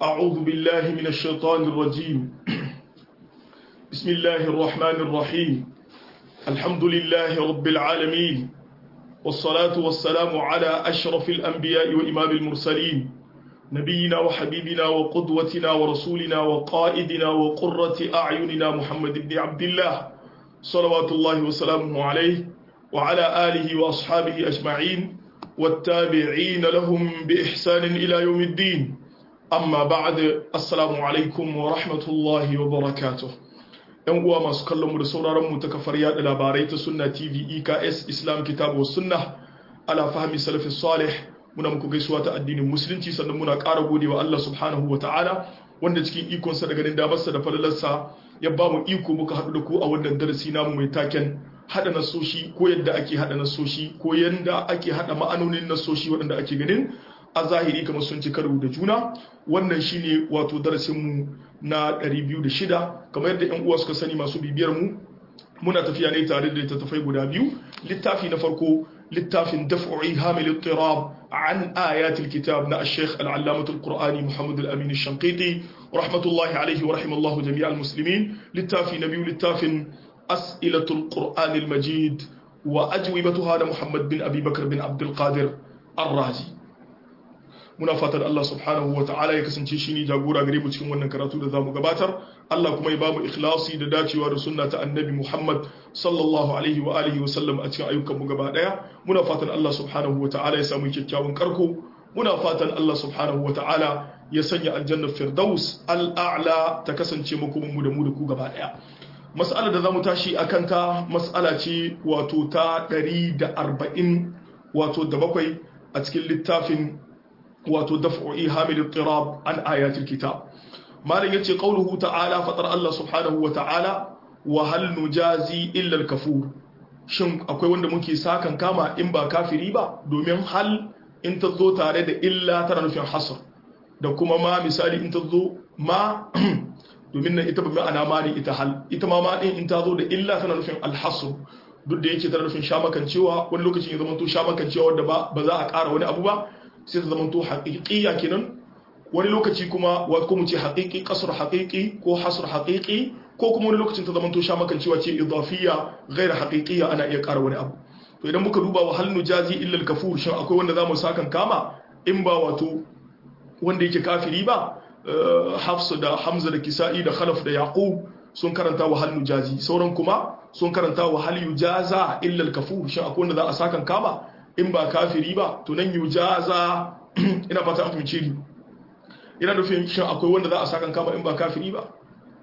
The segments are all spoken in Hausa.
أعوذ بالله من الشيطان الرجيم بسم الله الرحمن الرحيم الحمد لله رب العالمين والصلاة والسلام على أشرف الأنبياء وإمام المرسلين نبينا وحبيبنا وقدوتنا ورسولنا وقائدنا وقرة أعيننا محمد بن عبد الله صلوات الله وسلامه عليه وعلى آله وأصحابه أجمعين والتابعين لهم بإحسان إلى يوم الدين amma ba'ad assalamu alaikum wa rahmatullahi wa barakatuh yan uwa masu kallon mu da sauraron mu ta kafar yada labarai ta sunna tv eks islam kitabu wa sunna ala fahmi salafi salih muna muku gaisuwa ta addinin musulunci sannan muna ƙara godewa Allah subhanahu wa ta'ala wanda cikin ikonsa da ganin damarsa da falalarsa ya ba mu iko muka haɗu da ku a wannan darasi namu mai taken haɗa nasoshi ko yadda ake haɗa nasoshi ko yadda ake haɗa ma'anonin nasoshi waɗanda ake ganin a zahiri kamar sun ci karo da juna wannan shine wato darasinmu na 206 kamar yadda yan uwa suka sani masu bibiyar mu muna tafiya ne tare da littattafai guda biyu littafi na farko littafin daf'i hamil ittirab an ayatul kitab na al-sheikh al-allamah al-qur'ani muhammad al-amin al-shanqiti rahmatullahi alayhi wa rahimallahu jami' al-muslimin littafi na biyu littafin as'ilatul qur'an al-majid wa ajwibatuha da muhammad bin abi bakr bin abdul qadir ar-razi muna fatan Allah subhanahu wa ta'ala ya kasance shi ne jagora gare mu cikin wannan karatu da zamu gabatar Allah kuma ya ba mu ikhlasi da dacewa da sunna ta annabi Muhammad sallallahu alaihi wa alihi wa sallam a cikin ayyukan mu gaba daya muna fatan Allah subhanahu wa ta'ala ya samu kyakkyawan karko muna fatan Allah subhanahu wa ta'ala ya sanya aljanna firdaus al'a'la ta kasance makomin mu da mu da ku gaba daya mas'alar da zamu tashi akan ta mas'ala ce wato ta 140 wato da bakwai a cikin littafin wato daf'u ihamil ittirab an ayatul kitab malam yace qauluhu ta'ala fatar Allah subhanahu wa ta'ala wa hal nujazi illa al-kafur shin akwai wanda muke sakan kama in ba kafiri ba domin hal in ta zo tare da illa tana nufin hasr da kuma ma misali in ta zo ma domin nan ita ba ma'ana ma ne ita hal ita ma ma din in ta zo da illa tana nufin al-hasr duk da yake tana nufin shamakancewa wani lokacin ya zama to shamakancewa wanda ba za a ƙara wani abu ba sai ta zama to haƙiƙiya kenan wani lokaci kuma wa ko mu ce haƙiƙi kasar haƙiƙi ko hasr haƙiƙi ko kuma wani lokacin ta zama to sha makan cewa ce idafiyya ghairu haƙiƙiya ana iya ƙara wani abu to idan muka duba wa hal nujazi illa al kafur shin akwai wanda zamu sakan kama in ba wato wanda yake kafiri ba Hafsa da Hamza da Kisa'i da Khalaf da Yaqub sun karanta wa hal nujazi sauran kuma sun karanta wa hal yujaza illa al kafur shin akwai wanda za a sakan kama in ba kafiri ba to nan yujaza ina fata an fahimce ni ina nufin shin akwai wanda za a sakan kama in ba kafiri ba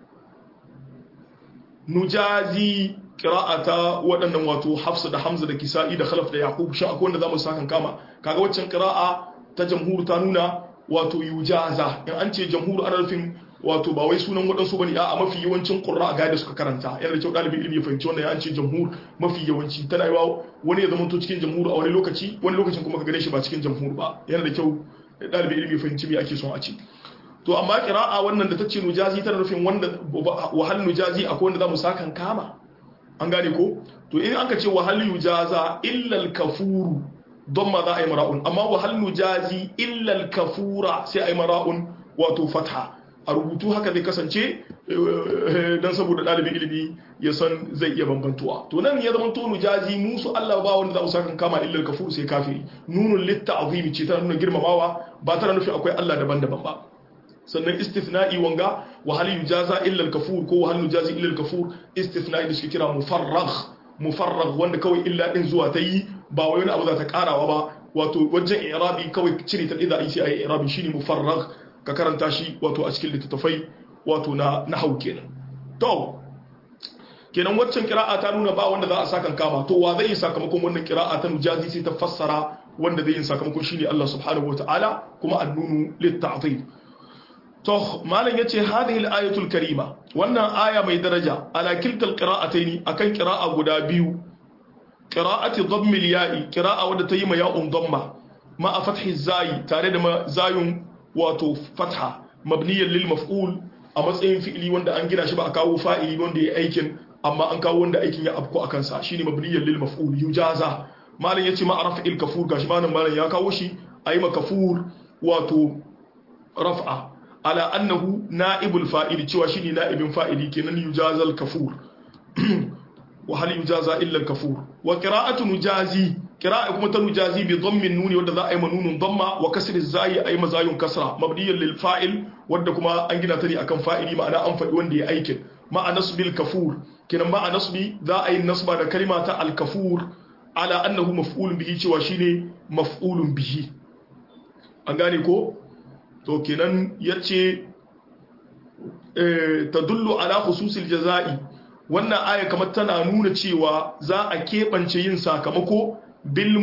nujazi qira'ata waɗannan wato Hafsa da Hamza da Kisa'i da Khalaf da Yaqub shin akwai wanda za mu sakan kama kaga waccan qira'a ta jamhur ta nuna wato yujaza in an ce jamhur ana nufin wato ba wai sunan waɗansu bane a mafi yawancin qurra ga da suka karanta yana da kyau ɗalibin ilimi ya fahimci wannan ya an ce jamhur mafi yawanci tana yiwa wani ya zama to cikin jamhur a wani lokaci wani lokacin kuma ka gane shi ba cikin jamhur ba yana da kyau ɗalibin ilimi ya fahimci me ake son a ce to amma qira'a wannan da ta ce nujazi tana nufin wanda wahal nujazi akwai wanda zamu sakan kama an gane ko to in aka ce wahal yujaza illa al-kafuru don ma za a yi mara'un amma wahal nujazi illa al-kafura sai a yi mara'un wato fatha a rubutu haka zai kasance don saboda ɗalibin ilimi ya san zai iya bambantuwa to nan ya zama tonu jazi musu Allah ba wanda za mu sakan kama illal kafur sai kafiri nunun litta azimi ce tana nuna girmamawa ba tana nufi akwai Allah daban-daban ba sannan istithna'i wanga wa hal yujaza illa al-kafur ko wa hal yujazi illa al-kafur istithna'i da suke kira mufarragh mufarragh wanda kawai illa din zuwa ta yi ba wai wani abu za ta karawa ba wato wajen i'rabi kawai cire ta idza ai sai ai i'rabi shine mufarragh ka karanta shi wato a cikin littattafai wato na nahau kenan to kenan waccan kira'a ta nuna ba wanda za a sakan kama to wa zai yi sakamakon wannan kira'a ta nujazi sai ta fassara wanda zai yi sakamakon shine Allah subhanahu wataala kuma annunu litta'zim to malam yace hadhihi al-ayatul karima wannan aya mai daraja ala kiltal qira'ataini akan qira'a guda biyu qira'ati dhamm al-ya'i qira'a wadda ta yi ma ya'un dhamma ma a fathi zai tare da zayun wato fatha mabniyan lil maf'ul a matsayin fi'ili wanda an gina shi ba a kawo fa'ili wanda ya aikin amma an kawo wanda aikin ya afko akan sa shine mabniyan lil maf'ul yujaza malam yace ma raf'il kafur gashi malam malam ya kawo shi ayi ma kafur wato raf'a ala annahu na'ibul fa'ili cewa shine na'ibin fa'ili kenan yujazal kafur wa hal yujaza illa al-kafur wa qira'atu nujazi qira'a kuma ta nujazi bi dhammin nuni wanda za a yi manunun dhamma wa kasri zai ayi mazayun kasra mabniyan lil fa'il wanda kuma an gina ta ne akan fa'ili ma'ana an faɗi wanda ya aikin ma'a nasbil kafur kenan ma'a nasbi za a yi nasba da kalima ta al-kafur ala annahu maf'ulun bihi cewa shine maf'ulun bihi an gane ko to kenan yace eh tadullu ala khususil jazai wannan aya kamar tana nuna cewa za a keɓance yin sakamako bil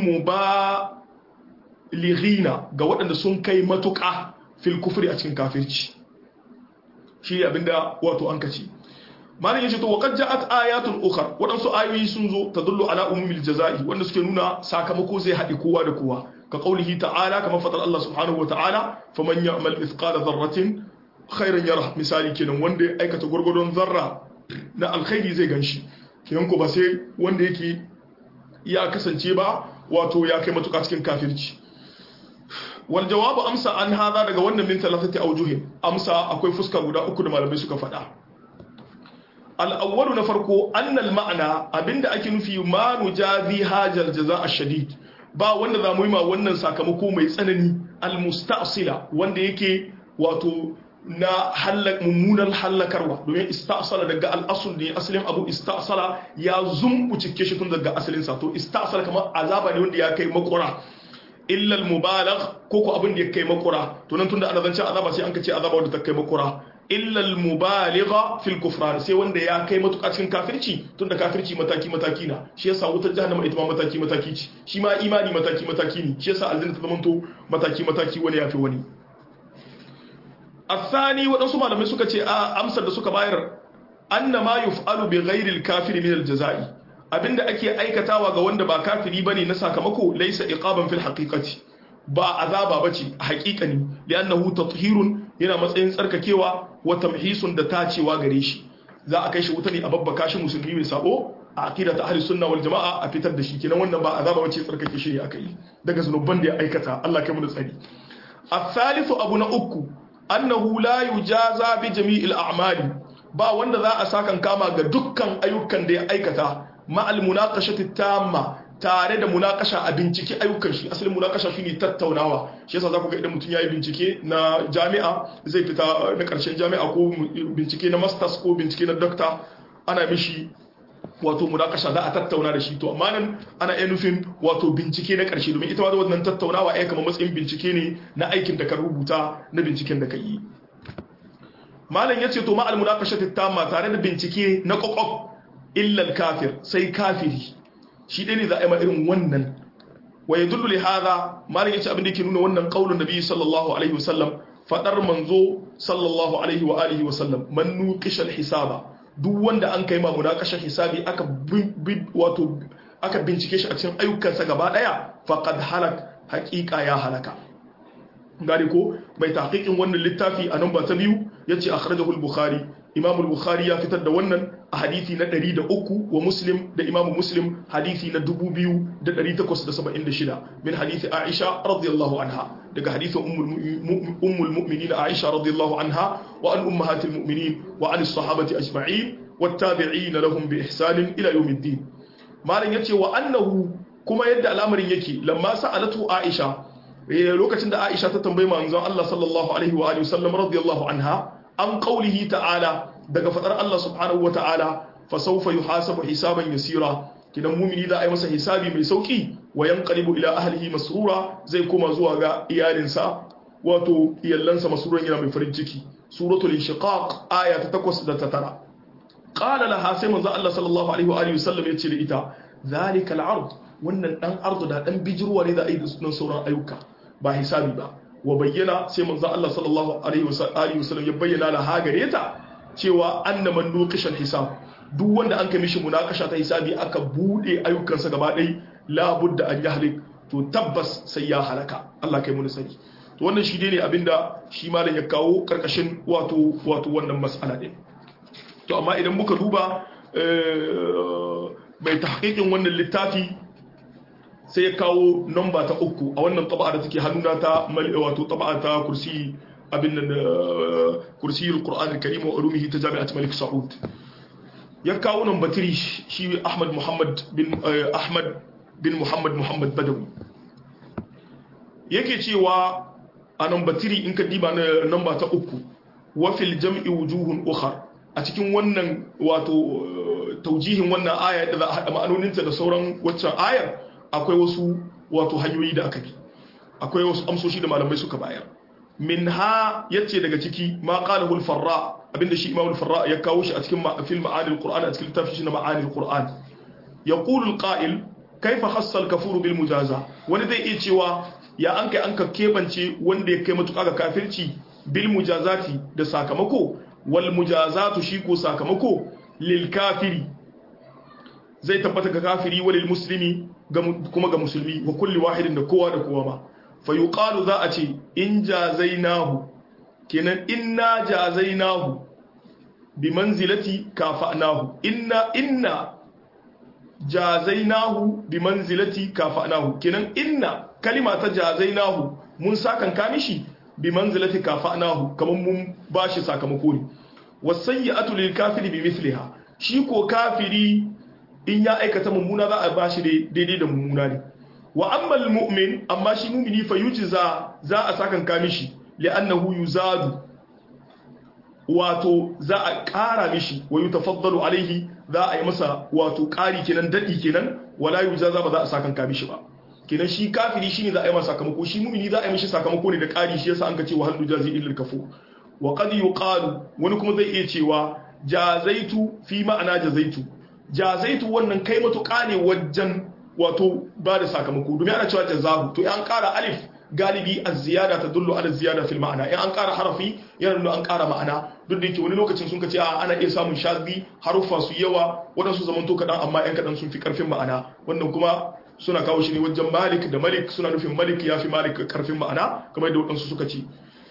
mubalighina ga waɗanda sun kai matuƙa fil kufri a cikin kafirci shi abinda wato an kace malin yace to waqad ja'at ayatun ukhra waɗansu ayoyi sun zo tadullu ala umumil jazai wanda suke nuna sakamako zai haɗi kowa da kowa ka qaulihi ta'ala kamar fadar Allah subhanahu wa ta'ala faman ya'mal mithqala dharratin khairan yara misali kenan wanda ya aikata gurgurdon zarra na alkhairi zai ganshi kenan ko ba sai wanda yake ya kasance ba wato ya kai matuƙa cikin kafirci wal jawabu amsa an hada daga wannan min thalathati awjuhin amsa akwai fuska guda uku da malamai suka faɗa al-awwalu na farko annal ma'ana abinda ake nufi ma nujazi hajal jaza ash-shadid ba wanda za mu yi ma wannan sakamako mai tsanani al-musta'sila wanda yake wato na mummunan hallakarwa domin istasala daga al'asul ne asalin abu istasala ya zumbu cike shi tun daga asalinsa to istasala kamar azaba ne wanda ya kai makura illal mubalagh ko ko abin da ya kai makura to nan tunda ana zance azaba sai an kace azaba wanda ta kai makura illal mubaligha fil kufran sai wanda ya kai matuƙa cikin kafirci tunda kafirci mataki mataki na shi yasa wutar jahannama ita ma mataki mataki ce shi ma imani mataki mataki ne shi yasa aljanna ta zamanto mataki mataki wani yafi wani الثاني waɗansu malamai suka ce a amsar da suka bayar anna ma yuf'alu bi ghairi al-kafiri min al-jazai abinda ake aikatawa ga wanda ba kafiri bane na sakamako laysa iqaban fil haqiqati ba azaba bace a haqiqani li'annahu tathhirun yana matsayin tsarkakewa wa tamhisun da tacewa gare shi za a kai shi wuta ne a babbaka shi musulmi mai sabo a aqidatu ahli sunna wal jamaa a fitar da shi kenan wannan ba azaba bace tsarkake shi ne akai daga zunuban da ya aikata Allah kai mu da tsari الثالث abu na uku annahu la yujaza bi jami'il a'mali ba wanda za a sakan kama ga dukkan ayyukan da ya aikata ma al munaqashati tamma tare da munakasha a bincike ayyukan shi asalin munakasha shine tattaunawa shi yasa zaku ga idan mutum yayi bincike na jami'a zai fita na karshen jami'a ko bincike na masters ko bincike na doctor ana mishi wato munakasha za a tattauna da shi to amma nan ana iya nufin wato bincike na ƙarshe domin ita ma wannan tattaunawa ai kamar matsayin bincike ne na aikin da ka rubuta na binciken da ka yi malam yace to ma al munakasha tamma tare da bincike na kokof illa al kafir sai kafiri shi dai ne za a yi ma irin wannan wa yadullu li hadha malam yace abin da yake nuna wannan qaulun nabi sallallahu alaihi wasallam fadar manzo sallallahu alaihi wa alihi wasallam man nuqisha al hisaba duk wanda an kai mamuna kashin hisabi aka wato aka bincike shi a cikin ayyukansa gaba daya faqad halak haqiqa ya halaka gari ko mai tahqiqin wannan littafi a namba ta biyu yace akhrajahu al-bukhari imam al-bukhari ya fitar da wannan a hadisi na 103 wa muslim da imam muslim hadisi na 2876 min hadisi aisha radiyallahu anha daga hadisin ummul mu'minin aisha radiyallahu anha wa an ummahatil mu'minin wa an as-sahabati ajma'in wattabi'ina lahum bi ihsanin ila yawmiddin malan yace wa annahu kuma yadda al'amarin yake lamma sa'alatu aisha lokacin da aisha ta tambayi manzon Allah sallallahu alaihi wa alihi wasallam radiyallahu anha an qawlihi ta'ala daga fadar Allah subhanahu wa ta'ala fa sawfa yuhasabu hisaban yasira kidan mumini za a yi masa hisabi mai sauki wa yanqalibu ila ahlihi masrura zai koma zuwa ga iyalinsa wato iyallansa masruran yana mai farin ciki suratul inshiqaq aya ta 8 da ta 9 qala laha sai manzo Allah sallallahu alaihi wa alihi wasallam yace da ita zalika al-ard wannan dan ardu da dan bijirwa ne da ai da sunan sauran ayyuka ba hisabi ba wa bayyana sai manzo Allah sallallahu alaihi wa alihi wasallam ya bayyana laha gare ta cewa annaman nuqishal hisab duk wanda an kai mishi munakasha ta hisabi aka bude ayyukansa gaba ɗaya labudda an yahlik to tabbas sai ya halaka Allah kai mu sani to wannan shi ne abinda shi malam ya kawo karkashin wato wato wannan mas'ala din to amma idan muka duba mai tahqiqin wannan littafi sai ya kawo namba ta uku a wannan taba'a da take hannuna ta wato taba'a ta kursi abin nan kursiyul qur'an al-karim wa ulumihi ta jami'at malik saud ya kawo nan batiri shi ahmad muhammad bin ahmad bin muhammad muhammad badawi yake cewa a nan batiri in ka diba na namba ta uku wa fil jam'i wujuhun ukhar a cikin wannan wato taujihin wannan aya da za a haɗa ma'anoninta da sauran waccan ayar akwai wasu wato hanyoyi da aka bi akwai wasu amsoshi da malamai suka bayar min ha yace daga ciki ma qala hul farra abinda shi imamul farra ya kawo shi a cikin fil ma'anil qur'an a cikin littafin shi na ma'anil qur'an yaqulu al qa'il kaifa khassa al kafuru bil mujaza wani zai iya cewa ya an kai an ka kebance wanda ya kai matuƙa ga kafirci bil mujazati da sakamako wal mujazatu shi ko sakamako lil kafiri zai tabbata ga kafiri walil muslimi kuma ga musulmi wa kulli wahidin da kowa da kowa ma fa yuqalu za a ce in jazainahu kenan inna jazainahu bi manzilati kafa'nahu inna inna jazainahu bi manzilati kafa'nahu kenan inna kalima ta jazainahu mun sakan kamishi bi manzilati kafa'nahu kaman mun bashi sakamako ne wasayyi'atu lil kafiri bi mithliha shi ko kafiri in ya aikata mummuna za a bashi daidai da mummuna ne wa ammal mu'min amma shi mu'mini fa yujza za a sakan kamishi li'annahu yuzadu wato za a ƙara mishi wa yutafaddalu alaihi za a yi masa wato ƙari kenan dadi kenan wala yujza ba za a sakan kamishi ba kenan shi kafiri shine za a yi masa sakamako shi mu'mini za a yi mishi sakamako ne da ƙari shi yasa an ka ce wa hal jazi illal kafur wa qad yuqalu wani kuma zai iya cewa jazaitu fi ma'ana jazaitu jazaitu wannan kai matuƙa ne wajen wato ba da sakamako domin ana cewa jazahu to an ƙara alif galibi a ziyada ta dullu ala ziyada fil ma'ana in an ƙara harafi yana nuna an ƙara ma'ana duk da yake wani lokacin sun kace a ana iya samun shazi haruffa su yawa waɗansu zamanto kaɗan amma yan kaɗan sun fi ƙarfin ma'ana wannan kuma suna kawo shi ne wajen malik da malik suna nufin malik ya fi malik ƙarfin ma'ana kamar da waɗansu suka ce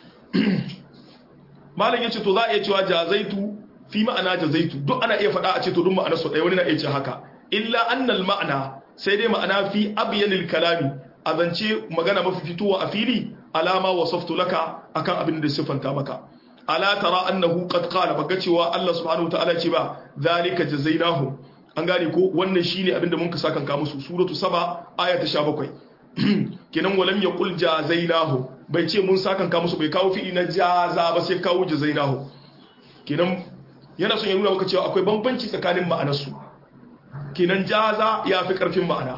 malam ya ce to za a iya cewa jazaitu fi ma'ana jazaitu duk ana iya faɗa a ce to duk ma'ana su ɗaya wani na iya ce haka illa annal ma'ana sai dai ma'ana fi abyanil kalami a zance magana mafi fitowa a fili alama wasaftu laka akan abin da siffanta maka ala tara annahu qad qala baka cewa Allah subhanahu wataala ce ba zalika jazainahum an gane ko wannan shine abin da mun ka saka ka musu suratu saba aya ta 17 kenan walam yaqul jazainahum bai ce mun saka ka musu bai kawo fi'i na jaza ba sai kawo jazainahum kenan yana son ya nuna maka cewa akwai bambanci tsakanin ma'anarsu kenan jaza ya fi karfin ma'ana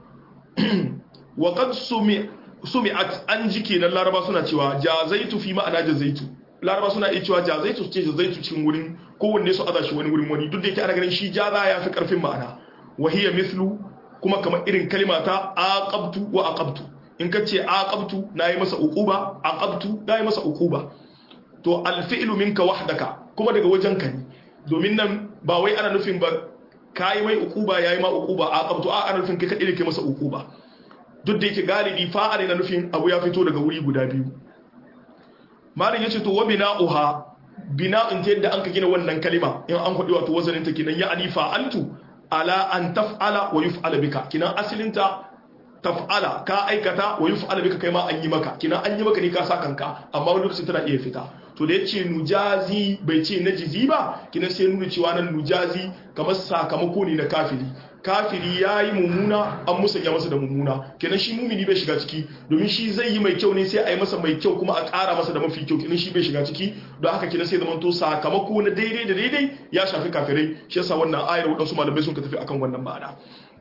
wa qad sumi'at an ji kenan laraba suna cewa jazaitu fi ma'ana jazaitu laraba suna iya cewa jazaitu ce jazaitu cikin wurin kowanne su aza shi wani wurin wani duk da yake ana ganin shi jaza ya fi karfin ma'ana wa hiya mithlu kuma kamar irin kalma ta aqabtu wa aqabtu in ka ce aqabtu nayi masa uquba aqabtu nayi masa uquba to alfi'lu minka wahdaka kuma daga wajen ka ne domin nan ba wai ana nufin ba kai mai uquba yayi ma uquba aqabtu a ana nufin kai ka dire kai masa uquba duk da yake galibi fa'ari na nufin abu ya fito daga wuri guda biyu malin yace to wa bina'uha bina'un ta yadda an ka gina wannan kalima in an kwadi wato wazanin ta kinan ya ani fa'altu ala an taf'ala wa yuf'ala bika kinan asalinta taf'ala ka aikata wa yuf'ala bika kai ma an yi maka kinan an yi maka ne ka sa kanka amma wani lokacin tana iya fita to da yace nujazi bai ce najizi ba kinan sai nuna cewa nan nujazi kamar sakamako ne na kafiri kafiri ya yi mummuna an musanya masa da mummuna kenan shi mumini bai shiga ciki domin shi zai yi mai kyau ne sai a yi masa mai kyau kuma a ƙara masa da mafi kyau kenan shi bai shiga ciki don haka kenan sai zamanto sakamako na daidai da daidai ya shafi kafirai shi yasa wannan ayar waɗansu malamai sun ka tafi akan wannan ma'ana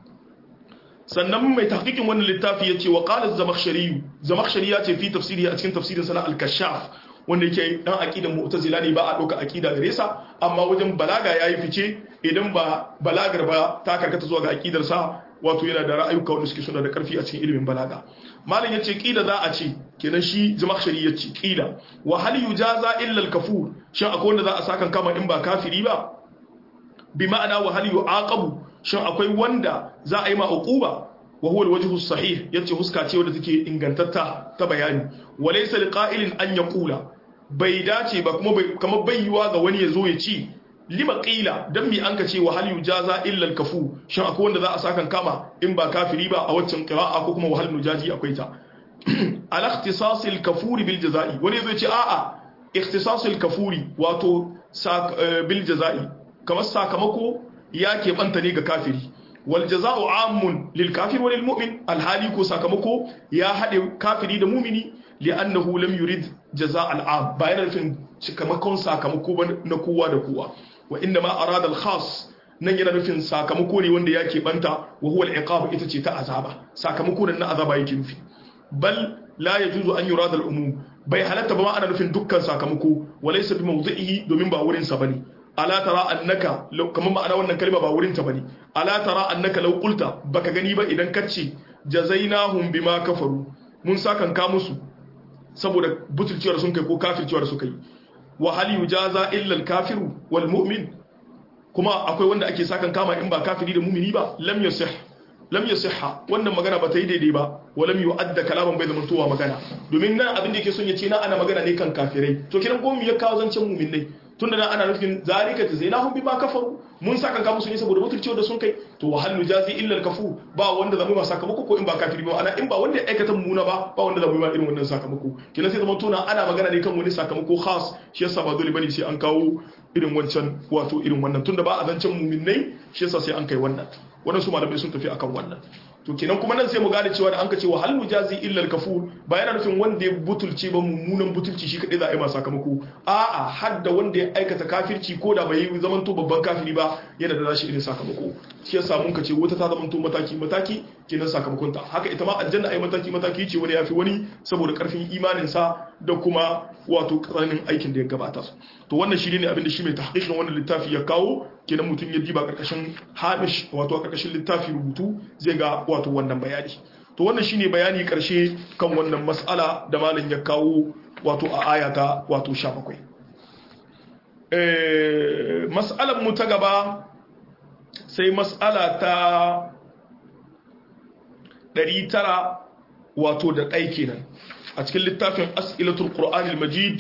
sannan mai tahqiqin wannan littafi yace wa qala zamakhshari zamakhshari ya ce fi tafsiri a cikin tafsirin sana al-kashaf wanda yake dan aqidan mu'tazila ne ba a doka aqida gare sa amma wajen balaga yayi fice idan ba balagar ba ta karkata zuwa ga aqidar sa wato yana da ra'ayuka wanda suke suna da karfi a cikin ilimin balaga malam yace qila za a ce kenan shi zamakhshari yace qila wa hal yujaza illa al-kafur shin akwai wanda za a sakan kama in ba kafiri ba bi ma'ana wa hal yu'aqabu shin akwai wanda za a yi ma uquba wa huwa alwajhu sahih yace huska ce wadda take ingantatta ta bayani walaysa liqa'ilin an yaqula bai dace ba kuma bai kamar bayyuwa ga wani yazo ya ci lima qila dan mi an ka ce wa hal yujaza illa alkafu shin akwai wanda za a sakan kama in ba kafiri ba a waccan qira'a ko kuma wa hal nujaji akwai ta ala ikhtisasil kafuri bil jazai wani zai ce a'a ikhtisasil kafuri wato bil jazai kamar sakamako ya keɓanta ne ga kafiri wal jaza'u amun lil kafir wa lil mu'min alhali ko sakamako ya haɗe kafiri da mumini li'annahu lam yurid jaza' al'am ba yana nufin cikamakon sakamako ba na kowa da kowa wa inna ma arada al khas nan yana nufin sakamako ne wanda ya keɓanta wa huwa al ita ce ta azaba sakamako na azaba yake nufi bal la yajuzu an yurada al umum bai halatta ba ma ana nufin dukkan sakamako walaysa bi mawdi'ihi domin ba wurin sa bane ala tara annaka kamar ma'ana wannan kalma ba wurin ta bane ala tara annaka law qulta baka gani ba idan kace jazainahum bima kafaru mun sakan ka musu saboda butulciyar sun kai ko kafirciyar su kai wa hal yujaza illa al kafiru wal mu'min kuma akwai wanda ake sakan kama in ba kafiri da mu'mini ba lam yasih lam yasihha wannan magana ba ta yi daidai ba wa lam yu'adda kalaman bai zama towa magana domin nan abin da yake son ya ce na ana magana ne kan kafirai to kiran ko mu ya kawo zancen mu'minai tunda nan ana nufin zalika jazainahum bima kafaru mun saka ka musu ne saboda mutunci da sun kai to wa hal nujazi illa al-kafu ba wanda zamu ma sakamako ko in ba kafiri ba ana in ba wanda ya aikata muna ba ba wanda zamu ma irin wannan sakamako kina sai zaman tona ana magana ne kan wani sakamako khas shi yasa ba dole bane sai an kawo irin wancan wato irin wannan tunda ba a zancen mu'minnai shi yasa sai an kai wannan wadansu malamai sun tafi akan wannan to kenan kuma nan sai mu gane cewa da an ka ce wa hal mujazi illa al-kafur ba yana nufin wanda ya butulce ba mummunan butulci shi kadai za a yi masa sakamako a'a har da wanda ya aikata kafirci ko da bai yi zaman to babban kafiri ba yana da nashi irin sakamako shi yasa mun ka ce wata ta zaman to mataki mataki kenan sakamakon ta haka ita ma aljanna ai mataki mataki ce wani yafi wani saboda karfin imanin sa da kuma wato karanin aikin da ya gabata to wannan shi ne abin da shi mai tahqiqin wannan littafi ya kawo kenan mutum ya diba karkashin hamish wato a karkashin littafi rubutu zai ga wato wannan bayani to wannan shine bayani karshe kan wannan mas'ala da malam ya kawo wato a ayata wato 17 eh mas'alan mu ta gaba sai mas'ala ta 900 wato da ɗai kenan a cikin littafin as'ilatul qur'anil majid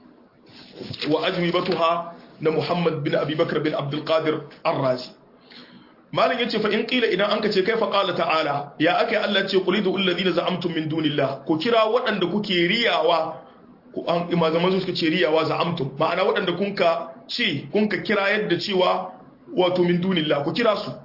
wa ajwibatuha na Muhammad bin Abubakar bin Abdul Qadir Ar-Razi Malam yace fa in qila idan anka ce kai fa qala ta'ala ya akai Allah ce qul idul ladina za'amtum min dunillah ku kira waɗanda kuke riyawa ku an imazaman su suka ce riyawa za'amtum ma'ana waɗanda kunka ce kunka kira yadda cewa wato min dunillah ku kira su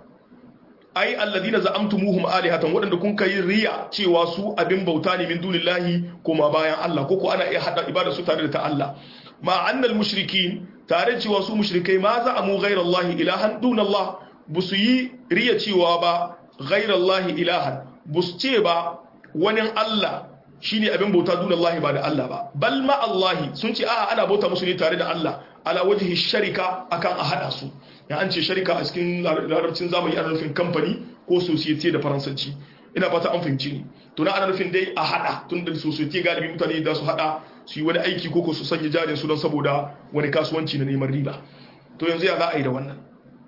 ai alladina za'amtumuhum alihatan waɗanda kunka yi riya cewa su abin bauta ne min dunillahi kuma bayan Allah ko ko ana iya hada ibada su tare da ta Allah ma annal mushrikin tare cewa su mushrikai ma za a mu ghairallahi ilahan dunallah bu su yi riya cewa ba ghairallahi ilahan bu su ce ba wani Allah shine abin bauta dunallahi ba da Allah ba bal ma Allahi sun ce a'a ana bauta musu ne tare da Allah ala wajhi sharika akan a hada su ya an ce sharika a cikin larabcin zamani ana nufin kamfani ko society da faransanci ina fata an fahimci ni to na ana nufin dai a hada tun da society galibi mutane da su hada su yi wani aiki ko su sanya jarin su don saboda wani kasuwanci na neman riba to yanzu ya za a yi da wannan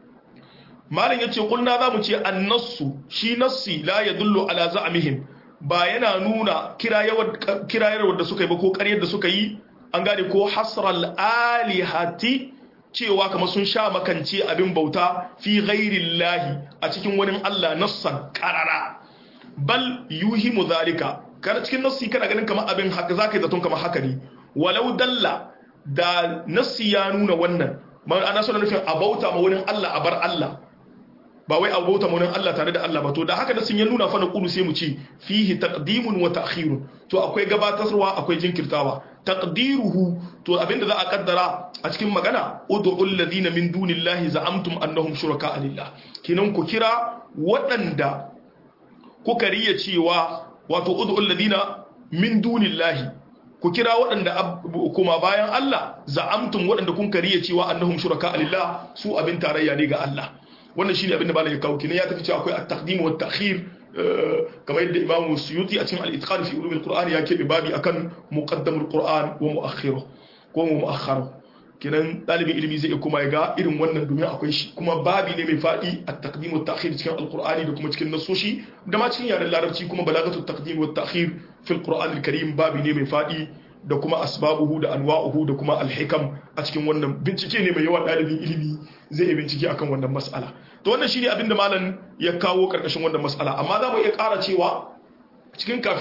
malam ya ce kulna za mu ce annasu shi nassi la ya dullo ala za'amihim ba yana nuna kirayarwar da suka yi ba ko karyar da suka yi an gane ko hasral alihati cewa kamar sun sha makance abin bauta fi ghairillahi a cikin wani Allah nassan karara bal yuhimu zalika kana cikin nassi kana ganin kamar abin haka zaka yi zaton kamar haka ne walau dalla da nassi ya nuna wannan ana suna nufin a bauta ma wani Allah a bar Allah ba wai a bauta ma wani Allah tare da Allah ba to da haka nassin ya nuna fa na kulu sai mu ce fihi taqdimun wa ta'khirun to akwai gabatarwa akwai jinkirtawa taqdiruhu to abinda za a kaddara a cikin magana ud'u alladhina min dunillahi za'amtum annahum shuraka lillah kinan ku kira waɗanda kuka riya cewa wato ud'u alladhina min dunillahi ku kira waɗanda kuma bayan Allah za'amtum waɗanda kun kariya cewa annahum shuraka lillah su abin tarayya ne ga Allah wannan shine abin da malaka kawo kinan ya tafi cewa akwai at-taqdim wa at-ta'khir kamar yadda Imam Suyuti a cikin al-Itqan fi ulum al-Qur'an ya kebe babi akan muqaddam al-Qur'an wa mu'akhiruh ko mu'akhkharuh kinan dalibin ilimi zai kuma ya ga irin wannan domin akwai shi kuma babi ne mai fadi at-taqdim wa at-ta'khir cikin al-Qur'ani da kuma cikin nasoshi da ma cikin yaren larabci kuma balagatu at-taqdim wa at-ta'khir fi al-Qur'an al-Karim babi ne mai fadi da kuma asbabuhu da anwa'uhu da kuma al-hikam a cikin wannan bincike ne mai yawa dalibin ilimi zai yi bincike akan wannan mas'ala to wannan shine abin da malam ya kawo karkashin wannan mas'ala amma za mu iya ƙara cewa cikin kafirai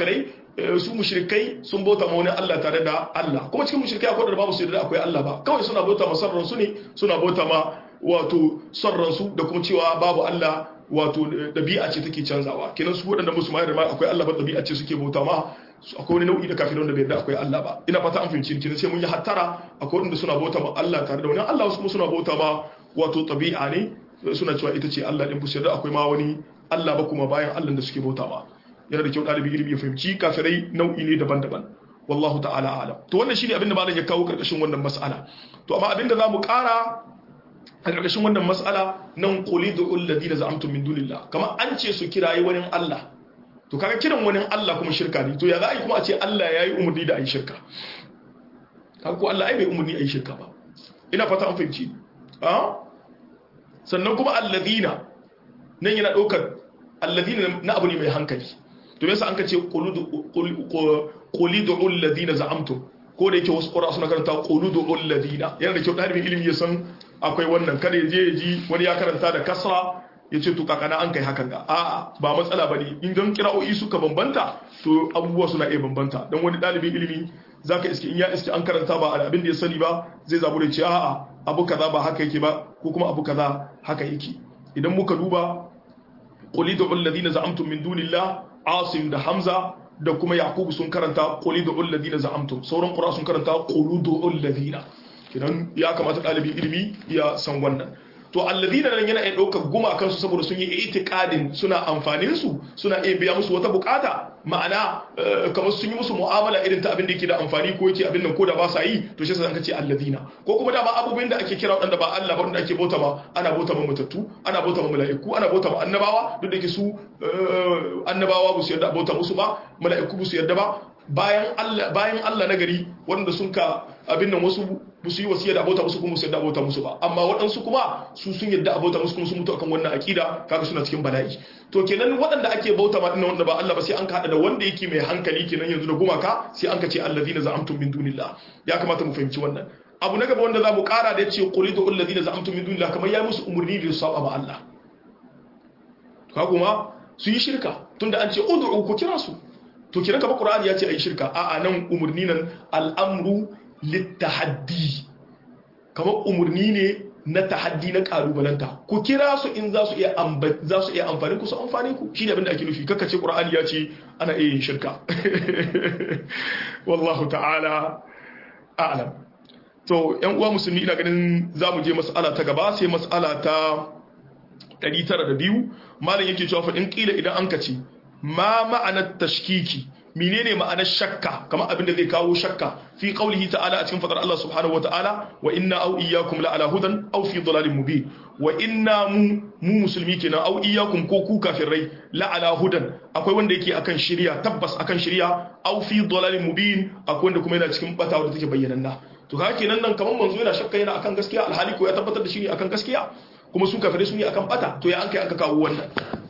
su mushrikai sun bauta ma wani Allah tare da Allah kuma cikin mushrikai akwai da babu su da akwai Allah ba kawai suna bauta ma sarran su ne suna bauta ma wato sarran su da kuma cewa babu Allah wato dabi'a ce take canzawa kenan su waɗanda musulmai da ma akwai Allah ba dabi'a ce suke bauta ma akwai wani nau'i da kafirin da bai yarda akwai Allah ba ina fata an fahimci ni sai mun yi hattara akwai wanda suna bauta ma Allah tare da wani Allah wasu kuma suna bauta ma wato tabi'a ne suna cewa ita ce Allah din bu yarda akwai ma wani Allah ba kuma bayan Allah da suke bauta ma yana da kyau ɗalibi ilimi ya fahimci kafirai nau'i ne daban-daban wallahu ta'ala alam to wannan shine abinda malam ya kawo karkashin wannan mas'ala to amma abinda zamu ƙara a karkashin wannan mas'ala nan qulidu alladhina za'amtum min dunillah kamar an ce su kirayi wani Allah to kaga kiran wani Allah kuma shirka ne to ya za a yi kuma a ce Allah ya yi umarni da a yi shirka kaga ko Allah ai bai umarni a yi shirka ba ina fata an fahimci sannan kuma alladhina nan yana ɗaukar alladhina na abu ne mai hankali to yasa an ka ce qulidu alladhina za'amtum ko da yake wasu qura suna karanta qulidu alladhina yana da kyau dalibin ilimi ya san akwai wannan kada ya je ya ji wani ya karanta da kasra ya ce to kakana an kai hakan ga a'a ba matsala bane in dan kira'o'i suka bambanta to abubuwa suna iya bambanta dan wani dalibin ilimi zaka iske in ya iske an karanta ba abin da ya sani ba zai zabu da ce a'a abu kaza ba haka yake ba ko kuma abu kaza haka yake idan muka duba qulidu alladhina za'amtum min dunillah asim da hamza da kuma yakubu sun karanta qulidu alladhina za'amtum sauran qura sun karanta quludu alladhina kidan ya kamata dalibin ilimi ya san wannan to alladhina nan yana iya daukar gumakan su saboda sun yi itiqadin suna amfanin su suna iya biya musu wata bukata ma'ana kamar sun yi musu mu'amala irin ta abin da yake da amfani ko yake abin nan ko da ba sa yi to shi yasa an ce alladhina ko kuma da ba abubuwan da ake kira wadanda ba Allah ba wanda ake bauta ba ana bauta ma mutattu ana bauta ma mala'iku ana bauta ma annabawa duk da yake su annabawa ba su yarda bauta musu ba mala'iku ba su yarda ba bayan Allah bayan Allah na gari wanda sun ka abin nan wasu ba su yi wasiya da abota musu kuma su yadda abota musu ba amma waɗansu kuma su sun yadda abota musu kuma sun mutu akan wannan akida kaga suna cikin bala'i to kenan waɗanda ake bauta ma dinnan wanda ba Allah ba sai an ka hada da wanda yake mai hankali kenan yanzu da gumaka sai an ka ce allazina za'amtum min dunillah ya kamata mu fahimci wannan abu na gaba wanda za mu kara da yace qulidu allazina za'amtum min dunillah kamar ya musu umurni da su saba ma Allah ka kuma su yi shirka tunda an ce ud'u ku kira su to kiran kaba qur'ani ya ce ayi shirka a a nan umurni nan al'amru littahaddi kamar umurni ne na tahaddi na kalubalanta ku kira su in za su iya za su iya amfani ku su amfani ku shine abin da ake nufi kaka ce qur'ani ya ce ana iya yin shirka wallahu ta'ala a'lam to yan uwa musulmi ina ganin zamu je mas'ala ta gaba sai mas'ala ta 902 malam yake cewa fa in kila idan an kace ma ma'anar tashkiki menene ma'anar shakka kamar abin da zai kawo shakka fi qaulihi ta'ala a cikin fadar Allah subhanahu wata'ala wa inna aw iyyakum la ala hudan aw fi dhalalin mubin wa inna mu mu musulmi kenan aw iyyakum ko ku kafirai la ala hudan akwai wanda yake akan shari'a tabbas akan shari'a aw fi dhalalin mubin akwai wanda kuma yana cikin bata wanda take bayyananna to haka kenan nan kamar manzo yana shakka yana akan gaskiya alhali ko ya tabbatar da shi ne akan gaskiya kuma su kafirai su ne akan bata to ya an kai aka kawo wannan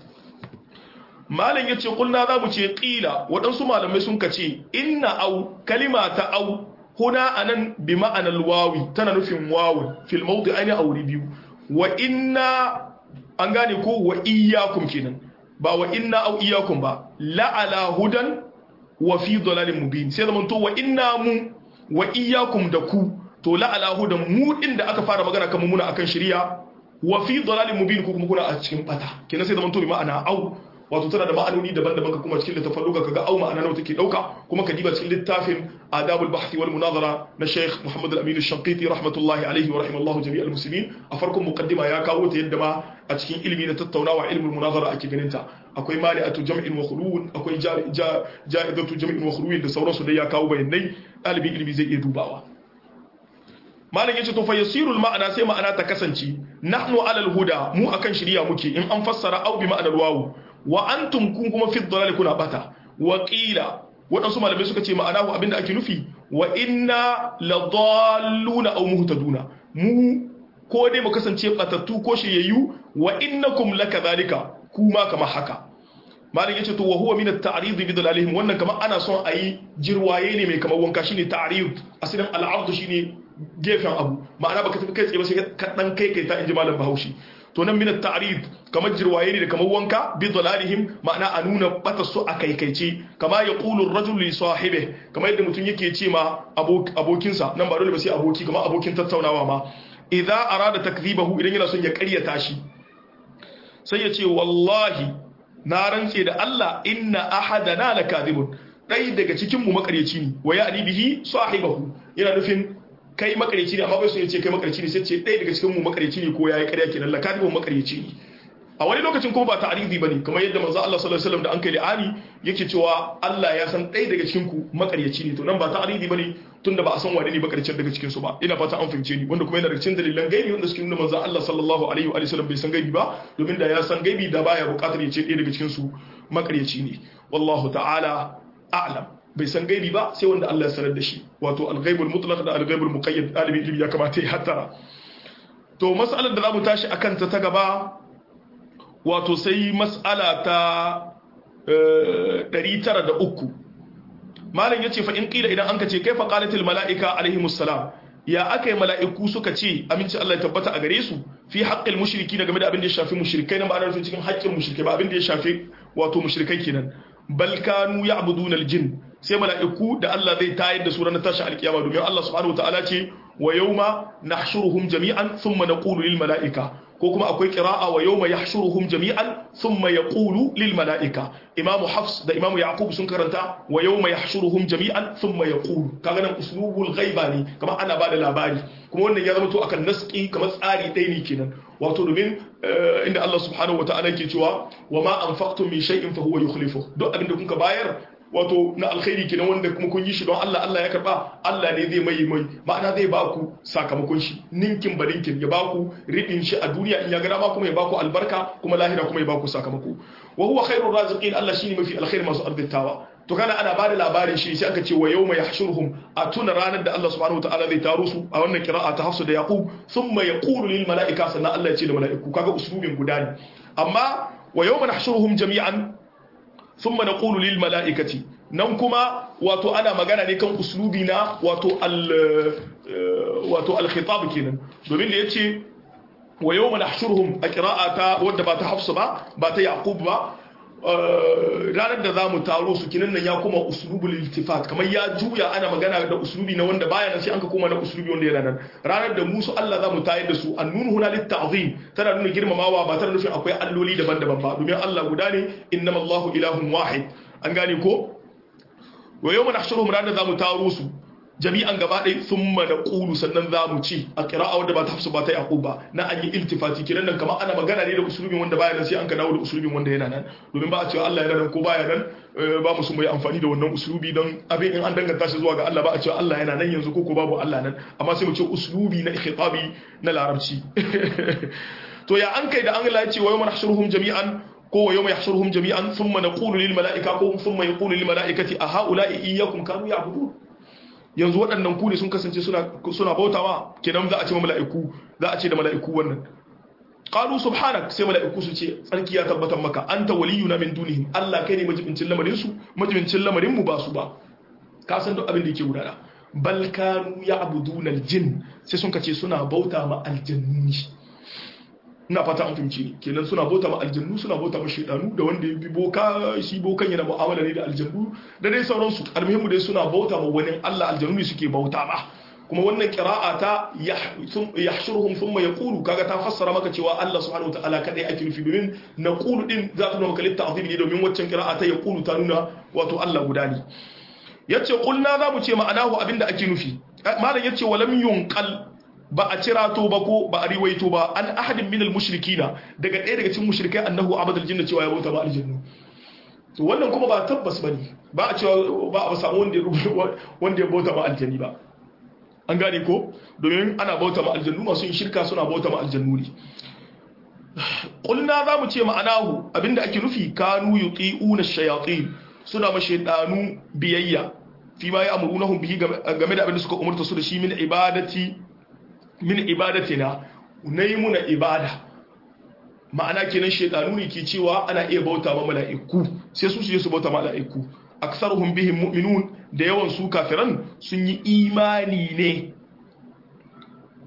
malam ya ce kulna za mu ce ƙila waɗansu malamai sun kace inna au kalima ta au huna anan bi ma'anar wawi tana nufin wawun fil mawdi aini a wuri biyu wa inna an gane ko wa iyyakum kenan ba wa inna au iyyakum ba la ala hudan wa fi dalalin mubin sai zaman to wa inna mu wa iyyakum da ku to la ala hudan mu din da aka fara magana kan muna akan shari'a wa fi dalalin mubin ko kuma kuna a cikin bata kenan sai zaman to bi ma'ana au wato tana da ma'anoni daban-daban ka kuma cikin littafin luga kaga au ma'ana nawa take dauka kuma ka diba cikin littafin adabul bahthi wal munazara na Sheikh Muhammad al-Amin al-Shanqiti rahmatullahi alayhi wa rahimallahu jami'al muslimin a farkon muqaddima ya kawo ta yadda ma a cikin ilimi na tattaunawa ilmul munazara ake ganin ta akwai mani'atu jam'in wa khulun akwai ja'idatu jam'in wa khulun da sauransu da ya kawo bayanai dalibin ilimi zai iya dubawa malam yace to fa yasirul ma'ana sai ma'ana ta kasance nahnu alal huda mu akan shiriya muke in an fassara au bi ma'anar wawu wa antum kun kuma fi dalal kuna bata wa qila wadansu malamai suka ce ma'ana abinda ake nufi wa inna ladalluna aw muhtaduna mu ko dai mu kasance batattu ko shiyayyu wa innakum lakadhalika kuma kama haka malam yace to wa huwa min at-ta'rid bi dalalihim wannan kamar ana son ayi jirwaye ne mai kamar wanka shine ta'rid asalin al-'ard shine gefen abu ma'ana baka tafi kai tsaye ba sai ka dan kai kai ta inji malam Bahaushe to nan min at-ta'rid kamar jirwaye ne da kamar wanka bi dalalihim ma'ana a nuna bata su a kaikaice kama yaqulu ar-rajul li sahibihi kamar yadda mutum yake ce ma abokinsa nan ba dole ba sai aboki kamar abokin tattaunawa ma idza arada takdhibahu idan yana son ya ƙaryata shi sai ya ce wallahi na rantse da Allah inna ahadana lakadhibun dai daga cikin mu makaryaci ne wa ya'ni bihi sahibahu yana nufin kai makaryaci ne amma bai so ya ce kai makaryaci ne sai ce dai daga cikin mu makaryaci ne ko yayi ƙarya kenan lakadhibun makaryaci ne a wani lokacin kuma ba ta'arizi bane kamar yadda manzo Allah sallallahu alaihi wasallam da an kai li'ani yake cewa Allah ya san ɗaya daga cikin ku makaryaci ne to nan ba ta'arizi bane tunda ba a san wane ne makarcin daga cikin su ba ina fata an fahimce ni wanda kuma yana daga cikin dalilan gaibi wanda suke nuna manzo Allah sallallahu alaihi wa sallam bai san gaibi ba domin da ya san gaibi da baya buƙatar ya ce ɗaya daga cikin su makaryaci ne wallahu ta'ala a'lam bai san gaibi ba sai wanda Allah ya sanar da shi wato al-ghaibul mutlaq da al-ghaibul muqayyad dalibi ilimi ya kamata ya hattara to mas'alar da zamu tashi akan ta ta gaba wato sai mas'ala ta 903 malam yace fa in qila idan anka ce kaifa qalatil malaika alaihimus salam ya akai mala'iku suka ce aminci Allah ya tabbata a gare su fi haqqil mushriki game da abin da ya shafi mushrikai nan ba ana nufin cikin haƙƙin mushrikai ba abin da ya shafi wato mushrikai kenan bal kanu ya'buduna aljin sai mala'iku da Allah zai tayar da su ranar tashi alkiyama domin Allah subhanahu wataala ce wa yawma nahshuruhum jami'an thumma naqulu lil mala'ika ko kuma akwai qira'a wa yawma yahshuruhum jami'an thumma yaqulu lil mala'ika imamu hafs da imamu yaqub sun karanta wa yawma yahshuruhum jami'an thumma yaqulu kaga nan uslubul ghaiba ne kamar ana bada labari kuma wannan ya zama to akan naski kamar tsari ɗaya ne kenan wato domin inda Allah subhanahu wa ta'ala ke cewa wa ma anfaqtum min shay'in fa huwa yukhlifu duk abin da kuka bayar wato na alkhairi kenan wanda kuma kun yi shi don Allah Allah ya karba Allah ne zai mai mai ma'ana zai ba ku sakamakon shi ninkin ba ninkin ya ba ku ridin shi a duniya in ya ga dama kuma ya ba ku albarka kuma lahira kuma ya ba ku sakamako wa huwa khairur raziqin Allah shine mafi alkhairi masu arzikawa to kana ana bada labarin shi sai aka ce wa yawma yahshuruhum a tuna ranar da Allah subhanahu wataala zai taro su a wannan qira'a ta Hafsa da Yaqub thumma yaqulu lil mala'ika sannan Allah ya ce da mala'iku kaga uslubin guda ne amma wa yawma nahshuruhum jami'an thumma naqulu lil mala'ikati nan kuma wato ana magana ne kan uslubi na wato al wato al khitab kenan domin da yace wa yawma nahshuruhum a qira'ata wadda ba ta Hafsa ba ba ta Yaqub ba ranar da za mu taro su kinan nan ya kuma uslubul iltifat kamar ya juya ana magana da uslubi na wanda baya nan sai an ka koma na uslubi wanda yana nan ranar da musu Allah za mu tayar da su annun huna lit ta'zim tana nuna girmamawa ba tana nufin akwai alloli daban-daban ba domin Allah guda ne innamallahu ilahun wahid an gane ko wa yawma nahshuruhum ranar za mu taro su jami'an gaba ɗaya sun mana ƙulu sannan za mu ci a ƙira'a wanda ba ta hafsu ba ta yaƙub ba na an yi iltifati kiran nan kamar ana magana ne da usulubin wanda baya nan sai an ka dawo da usulubin wanda yana nan domin ba a cewa Allah yana nan ko baya nan ba mu su mai amfani da wannan usulubi don abin in an danganta shi zuwa ga Allah ba a cewa Allah yana nan yanzu ko ko babu Allah nan amma sai mu ce usulubi na ikhitabi na larabci to ya an kai da an Allah ya ce wa yawma nahshuruhum jami'an ko wa yawma yahshuruhum jami'an thumma naqulu lil mala'ika ko thumma yaqulu lil mala'ikati a ha'ula'i iyyakum kanu ya'budun yanzu waɗannan ku ne sun kasance suna bautawa kenan za a ce mala'iku za a ce da mala'iku wannan qalu subhanak sai mala'iku su ce tsarki ya tabbatar maka anta waliyuna min dunihim Allah kai ne majibincin lamarin su majibincin lamarin mu ba su ba ka san duk abin da yake gudana bal kanu ya'buduna aljin sai sun kace suna bauta ma aljanni ina fata an fahimci ni kenan suna bauta ma aljannu suna bauta ma shaidanu da wanda ya bi boka shi bokan yana mu'amala ne da aljannu da dai sauransu almuhimmu dai suna bauta ma wani Allah aljannu ne suke bauta ma kuma wannan qira'a ta yahshuruhum thumma yaqulu kaga ta fassara maka cewa Allah subhanahu wataala kadai ake nufi domin naqulu din za ta nuna maka litta'zim ne domin waccan qira'a ta yaqulu ta nuna wato Allah guda ne yace qulna za mu ce ma'anahu abinda ake nufi malam yace walam yunqal ba a cirato ba ko ba a riwaito ba an ahadin minal mushrikina daga ɗaya daga cikin mushrikai annahu abadul jinna cewa ya bauta ba aljannu to wannan kuma ba tabbas bane ba a cewa ba a samu wanda ya wanda ya bauta ba aljanni ba an gane ko domin ana bauta ma aljannu masu yin shirka suna bauta ma aljannu ne qulna za mu ce ma'anahu abinda ake nufi kanu yuti'una shayatin suna ma shaydanu biyayya fi ma ya'murunahum bihi game da abinda suka umurta su da shi min ibadati min ibadatina na yi muna ibada ma'ana kenan shaidanu ne ke cewa ana iya bauta ma mala'iku sai su su je su bauta ma mala'iku aksaruhum bihim mu'minun da yawan su kafiran sun yi imani ne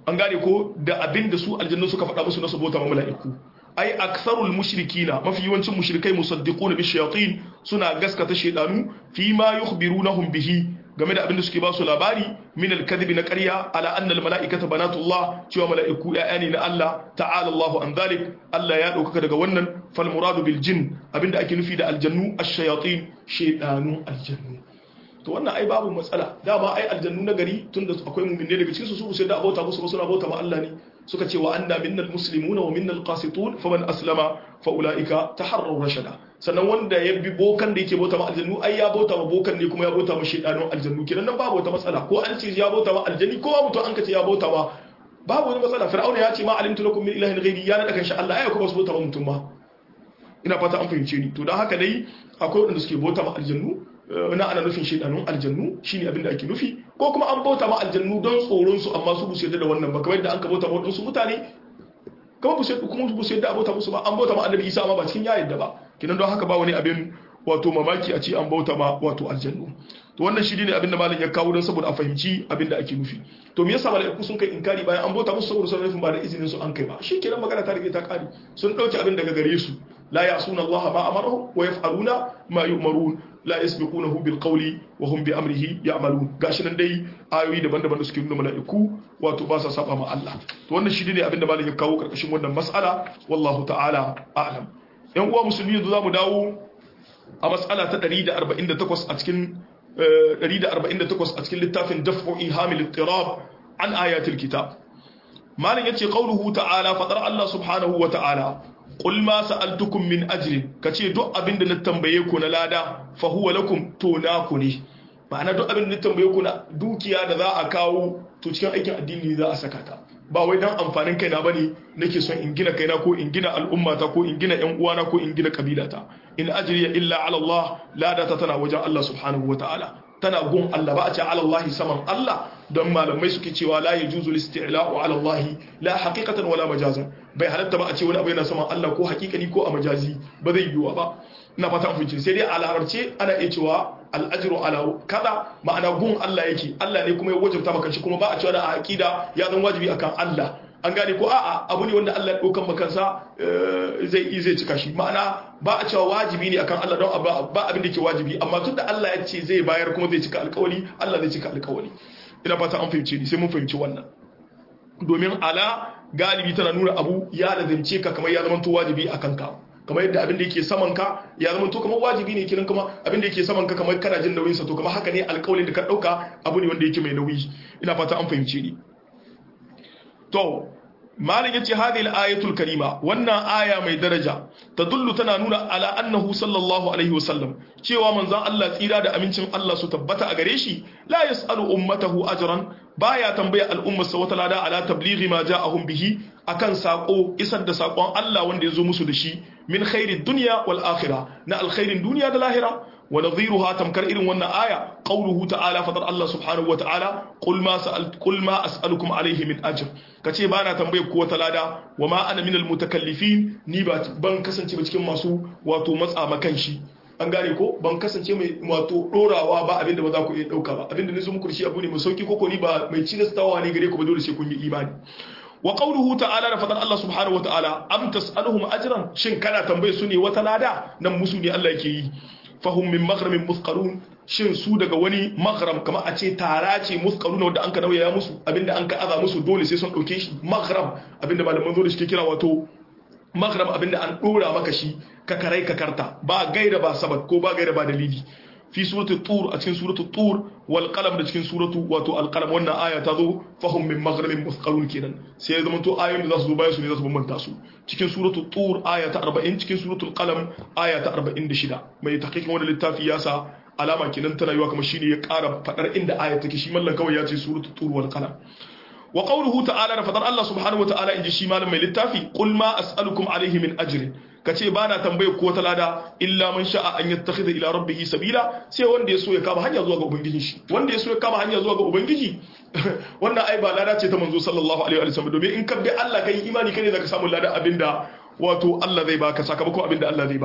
an gane ko da abin da su aljannu suka faɗa musu na su bauta ma mala'iku ai aktharul mushrikina mafi yawancin mushrikai musaddiquna bi shayatin suna gaskata shaydanu fi ma yukhbirunahum bihi game da abin da suke ba su labari min al-kadhib na ƙarya ala anna al-mala'ikata banatullah cewa mala'iku ya'ya ne na Allah ta'ala Allahu an dhalik Allah ya dauka daga wannan fal muradu bil jin abinda ake nufi da aljannu ash-shayatin shaydanu aljannu to wannan ai babu matsala dama ai aljannu na gari tunda akwai mu'minai daga cikin su su sai da abota musu ba suna bauta ma Allah ne suka ce wa anna minnal muslimuna wa minnal qasitun faman aslama fa ulaika taharraw rashada sannan wanda ya bi bokan da yake bauta ma aljannu ai ya bauta ma bokan ne kuma ya bauta ma shedanun aljannu kiran nan babu wata matsala ko an ce ya bauta ma aljanni ko babu to an ka ce ya bauta ma babu wani matsala fir'auna ya ce ma alimtu lakum min ilahin ghairi ya nada kan sha Allah ai kuma su bauta ma mutum ma ina fata an fahimce ni to dan haka dai akwai wanda suke bauta ma aljannu na ana nufin shedanun aljannu shine abin da ake nufi ko kuma an bauta ma aljannu don tsoron su amma su busu yadda da wannan ba kamar yadda an ka bauta ma wadansu mutane kuma busu kuma busu yadda a bauta musu ba an bauta ma annabi Isa amma ba cikin ya yadda ba kinan don haka ba wani abin wato mamaki a ce an bauta ma wato aljannu to wannan shi ne abin da malam ya kawo don saboda a fahimci abin da ake nufi to me yasa malaiku sun kai inkari bayan an bauta musu saboda sun nufin ba da izinin su an kai ba shi kenan magana ta rige ta kare sun dauke abin daga gare su la ya'suna Allah ma amaruhu wa yaf'aluna ma yu'marun la yasbiqunahu bil qawli wa hum bi amrihi ya'malun gashi nan dai ayoyi daban-daban da suke nuna malaiku wato ba sa saba ma Allah to wannan shi ne abin da malam ya kawo karkashin wannan mas'ala wallahu ta'ala a'lam yan uwa musulmi yanzu zamu dawo a mas'ala ta 148 a cikin 148 a cikin littafin daf'u ihamil ittirab an ayatil kitab malin yace qauluhu ta'ala fadar Allah subhanahu wa ta'ala qul ma sa'altukum min ajrin kace duk abinda na tambaye ku na lada fa huwa lakum to na ku ne ma'ana duk abinda na tambaye ku na dukiya da za a kawo to cikin aikin addini za a saka ta ba wai dan amfanin kaina bane nake son in gina kaina ko in gina al'ummata ko in gina ƴan uwana ko in gina kabilata in ajriya illa ala Allah lada ta tana wajen Allah subhanahu wataala tana gun Allah ba a ce ala Allah saman Allah don malamai suke cewa la yajuzu listila'u ala Allah la haqiqatan wala majazan bai halatta ba a ce wani abu yana saman Allah ko haqiqani ko a majazi ba zai yiwa ba ina fata an fice sai dai a larabce ana iya cewa al'ajiru ala kada ma'ana gun Allah yake Allah ne kuma ya wajabta maka shi kuma ba a cewa da aqida ya zan wajibi akan Allah an gane ko a'a abu ne wanda Allah ya daukan makansa zai zai cika shi ma'ana ba a cewa wajibi ne akan Allah don ba abin da ke wajibi amma tunda Allah ya ce zai bayar kuma zai cika alƙawari Allah zai cika alƙawari ina fata an fahimce ni sai mun fahimci wannan domin ala galibi tana nuna abu ya lazimce ka kamar ya zama to wajibi akan ka kamar yadda abin da yake saman ka ya zama to kamar wajibi ne kiran kuma abin da yake saman ka kamar kana jin nauyin sa to kamar haka ne alƙawarin da ka dauka abu ne wanda yake mai nauyi ina fata an fahimce ni to malin yace hadhihi al-ayatul karima wannan aya mai daraja tadullu tana nuna ala annahu sallallahu alaihi wasallam cewa manzon Allah tsira da amincin Allah su tabbata a gare shi la yasalu ummatahu ajran baya tambaya al'ummar sa wata lada ala tablighi ma ja'ahum bihi akan sako isar da sakon Allah wanda yazo musu da shi min khairid dunya wal akhirah na alkhairin duniya da lahira ونظيرها تمكر إلى ونا آية قوله تعالى فضل الله سبحانه وتعالى قل ما سألت قل ما أسألكم عليه من أجر كتي بانا تنبيه قوة لادا وما أنا من المتكلفين نيبات بان كسن تبا cikin masu wato matsa makanshi an gane ko ban kasance mai wato dorawa ba abinda ba za ku iya dauka ba abinda nizo muku shi abu ne mai sauki koko ni ba mai cinastawa ne gare ku ba dole sai kun yi imani wa qawluhu ta'ala da fadar Allah subhanahu wa ta'ala am tas'aluhum ajran shin kana tambaye su ne wata lada nan musu ne Allah yake yi fahum min maghramin muthqalun shin su daga wani maghram kamar a ce tara ce muthqalun wanda an ka nauyaya musu abinda an ka aza musu dole sai sun dauke shi maghram abinda malaman zo da shi kira wato maghram abinda an dora maka shi ka karai ka karta ba gaira ba sabat ko ba gaira ba dalili fi suratul tur a cikin suratul tur wal qalam da cikin suratu wato al qalam wannan aya ta zo fahum min maghramin muthqalun kenan sai ya zama to ayoyin da za su zo bayan su ne za su bambanta su cikin suratul tur aya ta 40 cikin suratul qalam aya ta 46 mai tahqiqin wannan littafi ya sa alama kenan tana yiwa kamar shine ya ƙara fadar inda aya take shi mallan kawai ya ce suratul tur wal qalam wa qawluhu ta'ala da fadar Allah subhanahu wa ta'ala inji shi malam mai littafi qul ma as'alukum alayhi min ajrin kace ba na tambaye ko wata lada illa man sha'a an yattakhidha ila rabbih sabila sai wanda ya so ya kama hanya zuwa ga ubangiji shi wanda ya so ya kama hanya zuwa ga ubangiji wannan ai ba lada ce ta manzo sallallahu alaihi wa sallam domin in ka bi Allah kai imani kai ne zaka samu lada abinda wato Allah zai baka sakamakon abinda Allah zai baka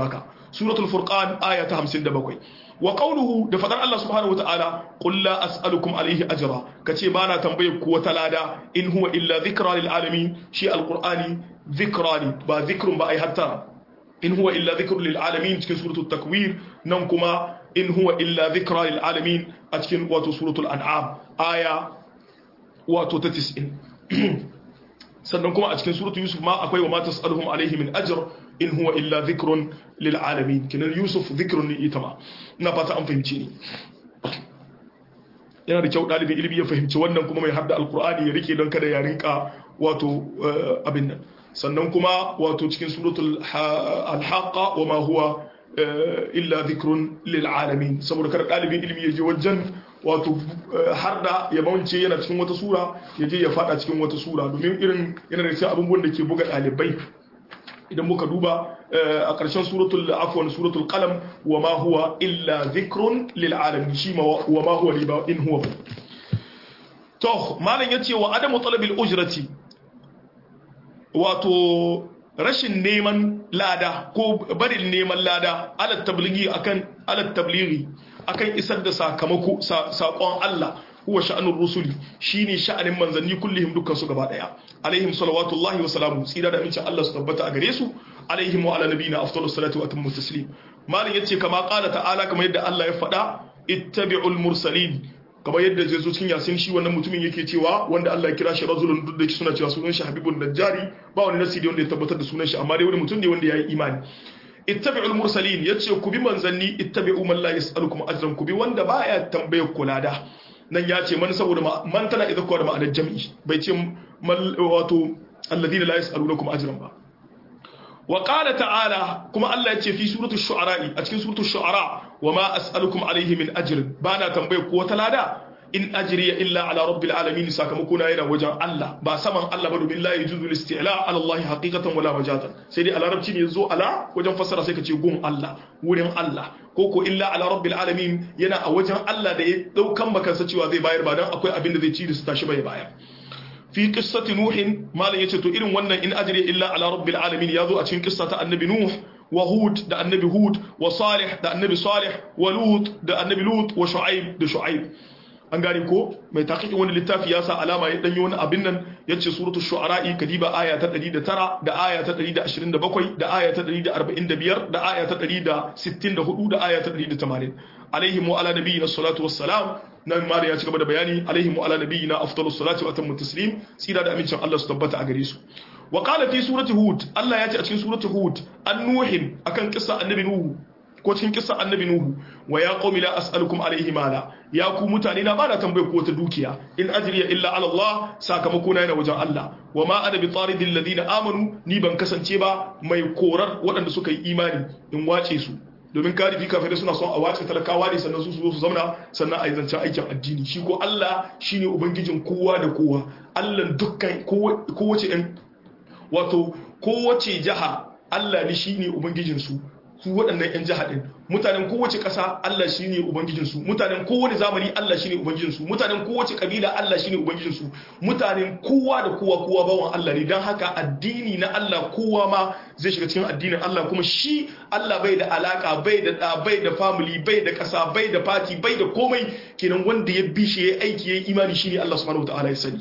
suratul furqan aya ta 57 wa qawluhu da fadar Allah subhanahu wataala qul la as'alukum alayhi ajra kace ba na tambaye ku wata lada in huwa illa dhikra lil alamin shi alqur'ani dhikra ne ba dhikrun ba ai hatta in huwa illa dhikrun lil alamin cikin suratul takwir nan kuma in huwa illa dhikra lil alamin a cikin wato suratul an'am aya wato ta 90 sannan kuma a cikin suratul yusuf ma akwai wa ma tas'aluhum alayhi min ajr in huwa illa dhikrun lil alamin kinan yusuf dhikrun ne ita ma ina fata an fahimci ni yana da kyau dalibin ilimi ya fahimci wannan kuma mai hadda alqur'ani ya rike don kada ya rinka wato abin nan sannan kuma wato cikin suratul al-haqqa wa ma huwa illa dhikrun lil alamin saboda kada dalibin ilimi ya je wajen wato har da ya mawance yana cikin wata sura ya je ya fada cikin wata sura domin irin yana da cikin abubuwan da ke buga dalibai idan muka duba a ƙarshen suratul afwan suratul qalam wa ma huwa illa dhikrun lil alamin shi ma wa ma huwa liba in huwa to malam yace wa adamu talabil ujrati wato rashin neman lada ko barin neman lada ala tablighi akan ala tablighi akan isar da sakamako sakon Allah huwa sha'anur rusuli shine sha'anin manzanni kullihim dukkan su gaba daya alaihim salawatullahi wa salamu tsira da amincin Allah su tabbata a gare su alaihim wa ala nabiyina afdalus salatu wa atammu taslim malin yace kama qala ta'ala kamar yadda Allah ya faɗa ittabi'ul mursalin kamar yadda zai zo cikin yasin shi wannan mutumin yake cewa wanda Allah ya kira shi rajulun duk da suna cewa sunan shi habibun najjari ba wani nasi wanda ya tabbatar da sunan shi amma dai wani mutum ne wanda ya yi imani ittabi'ul mursalin yace ku bi manzanni ittabi'u man la yas'alukum ajran ku bi wanda baya tambaye kula da nan ya ce man saboda man tana idza kuwa da ma'anar jam'i bai ce wato alladhina la yas'alunakum ajran ba wa qala ta'ala kuma Allah ya ce fi suratul shu'ara a cikin suratul shu'ara wa ma as'alukum alayhi min ajrin bana tambaye ko wata lada in ajriya illa ala rabbil alamin sakamako na yana wajen Allah ba saman Allah ba domin la yajuzu al-isti'la ala Allah haqiqatan wala majazan sai dai a larabci ne yazo ala wajen fassara sai ka ce gun Allah wurin Allah ko ko illa ala rabbil alamin yana a wajen Allah da ya daukan bakansa cewa zai bayar ba dan akwai abin da zai ci da su tashi bai bayar fi qissati nuhin malam yace to irin wannan in ajriya illa ala rabbil alamin yazo a cikin qissa ta annabi nuh wa hud da annabi hud wa salih da annabi salih wa lut da annabi lut wa shu'aib da shu'aib an gane ko mai taƙiƙin wani littafi ya sa alama ya ɗanyi wani abin nan ya ce suratul shu'ara'i kadiba aya ta 109 da aya ta 127 da aya ta 145 da aya ta 164 da aya ta 180 alaihim wa ala nabiyina salatu wassalam nan ma ya ci gaba da bayani alaihim wa ala nabiyina afdalus salati wa atammu taslim tsira da amincin Allah su tabbata a gare su wa qala fi surati hud Allah ya ce a cikin surati hud an nuhin akan kissa annabi nuhu ko cikin kissa annabi nuhu wa ya qaumi la as'alukum alayhi mala ya ku mutane na bana tambaye ku wata dukiya in ajriya illa ala Allah sakamako na yana wajen Allah wa ma ana bi taridil ladina amanu ni ban kasance ba mai korar waɗanda suka yi imani in wace su domin karifi kafirai suna son a wace talakawa ne sannan su zo su zauna sannan a yi zancen aikin addini shi ko Allah shine ubangijin kowa da kowa Allah dukkan kowace wato kowace jaha Allah ne shine ubangijin su su waɗannan 'yan jiha ɗin mutanen kowace ƙasa Allah shi ne Ubangijinsu mutanen kowane zamani Allah shi ne Ubangijinsu mutanen kowace ƙabila Allah shi ne Ubangijinsu mutanen kowa da kowa kowa bawan Allah ne don haka addini na Allah kowa ma zai shiga cikin addinin Allah kuma shi Allah bai da alaka bai da ɗa bai da family bai da ƙasa bai da fati bai da komai kenan wanda ya bi shi ya aiki ya yi imani shi ne Allah subhanahu wataala ya sani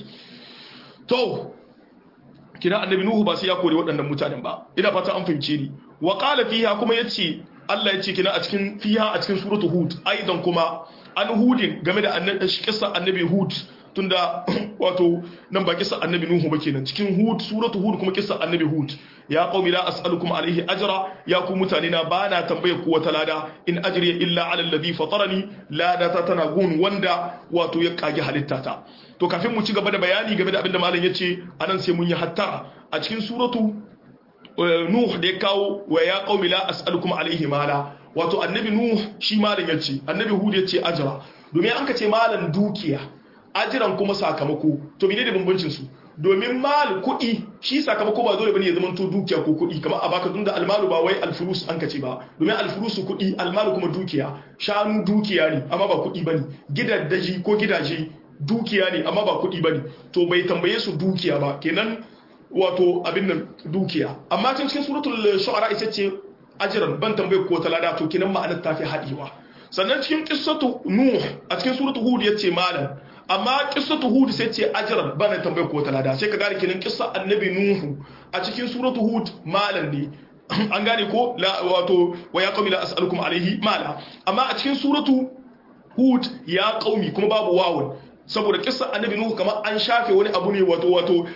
to kina annabi nuhu ba sai ya kore waɗannan mutanen ba ina fata an fahimce ni wa qala fiha kuma yace Allah yace kina a cikin fiha a cikin suratu hud aidan kuma an hudin game da annabi kissa annabi hud tunda wato nan ba kissa annabi nuhu ba kenan cikin hud suratu hud kuma kissa annabi hud ya qaumi la as'alukum alayhi ajra ya ku mutane na bana tambaye ku wata lada in ajriya illa ala alladhi fatarani lada ta tana gun wanda wato ya kage halittata to kafin mu ci gaba da bayani game da abinda malam yace anan sai mun yi hattara a cikin suratu nuh da ya kawo wa ya qaumi la as'alukum alayhi mala wato annabi nuh shi malam yace annabi hud yace ajra domin an ka ce malan dukiya ajiran kuma sakamako to menene bambancin su domin mal kuɗi shi sakamako ba dole bane ya zama to dukiya ko kuɗi kamar a baka tunda almalu ba wai alfurus an kace ba domin alfurusu kuɗi almalu kuma dukiya shanu dukiya ne amma ba kuɗi bane gidaddaji ko gidaje dukiya ne amma ba kuɗi bane to bai tambaye su dukiya ba kenan wato abin nan dukiya amma cikin suratul shu'ara ita ce ajran ban tambaye ko ta lada to kinan ma'anar ta fi haɗewa sannan cikin qissatu nuh a cikin suratu hud yace malam amma qissatu hud sai ce ajran ban tambaye ko ta lada sai ka gane kinan qissa annabi nuhu a cikin suratu hud malam ne an gane ko wato wa ya qawmi la as'alukum alayhi mala amma a cikin suratu hud ya qaumi kuma babu wawun saboda kissa annabi nuhu kamar an shafe wani abu ne wato wato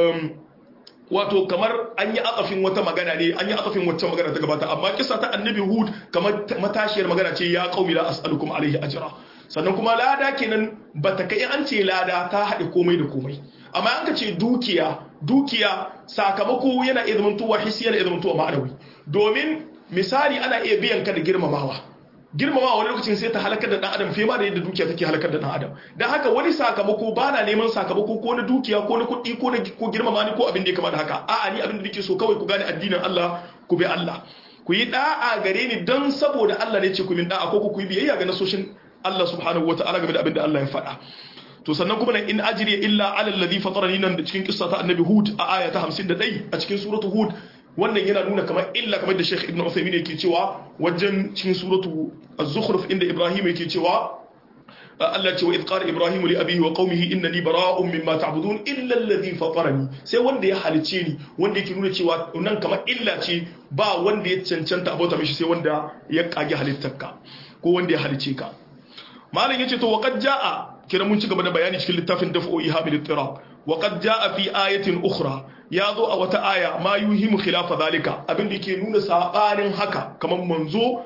wato kamar an yi akafin wata magana ne an yi akafin wacce magana ta gabata amma kissa ta annabi hud kamar matashiyar magana ce ya qaumi la as'alukum alayhi ajra sannan kuma lada kenan bata kai an ce lada ta haɗe komai da komai amma an ka ce dukiya dukiya sakamako yana iya zamantowa hissi yana iya zamantowa ma'anawi domin misali ana iya biyan ka da girmamawa girmamawa wani lokacin sai ta halakar da dan adam fiye ma da yadda dukiya take halakar da dan adam dan haka wani sakamako ba na neman sakamako ko na dukiya ko na kuɗi ko na ko girmama ni ko abin da ya kama da haka a'a ni abin da nake so kawai ku gane addinin Allah ku bi Allah ku yi da'a gare ni don saboda Allah ne ce ku min da'a ko ku yi biyayya ga nasoshin Allah subhanahu wataala game da abin da Allah ya faɗa to sannan kuma nan in ajriya illa ala alladhi fatarani nan da cikin kissa ta annabi hud a aya ta 51 a cikin suratu hud wannan yana nuna kamar illa kamar da Sheikh Ibn Uthaymeen yake cewa wajen cikin suratu az-zukhruf inda Ibrahim yake cewa Allah ce wa idh qala Ibrahim li abihi wa qaumihi innani bara'un mimma ta'budun illa alladhi fatarani sai wanda ya halice ni wanda yake nuna cewa nan kamar illa ce ba wanda ya cancanta abota mishi sai wanda ya kage halittarka ko wanda ya halice ka malam yace to waqad jaa kira mun ci gaba da bayani cikin littafin daf'u ihabil ittirab wa qad jaa fi ayatin ukhra ya zo a wata aya ma yuhimu khilafa zalika abin da yake nuna sabanin haka kamar manzo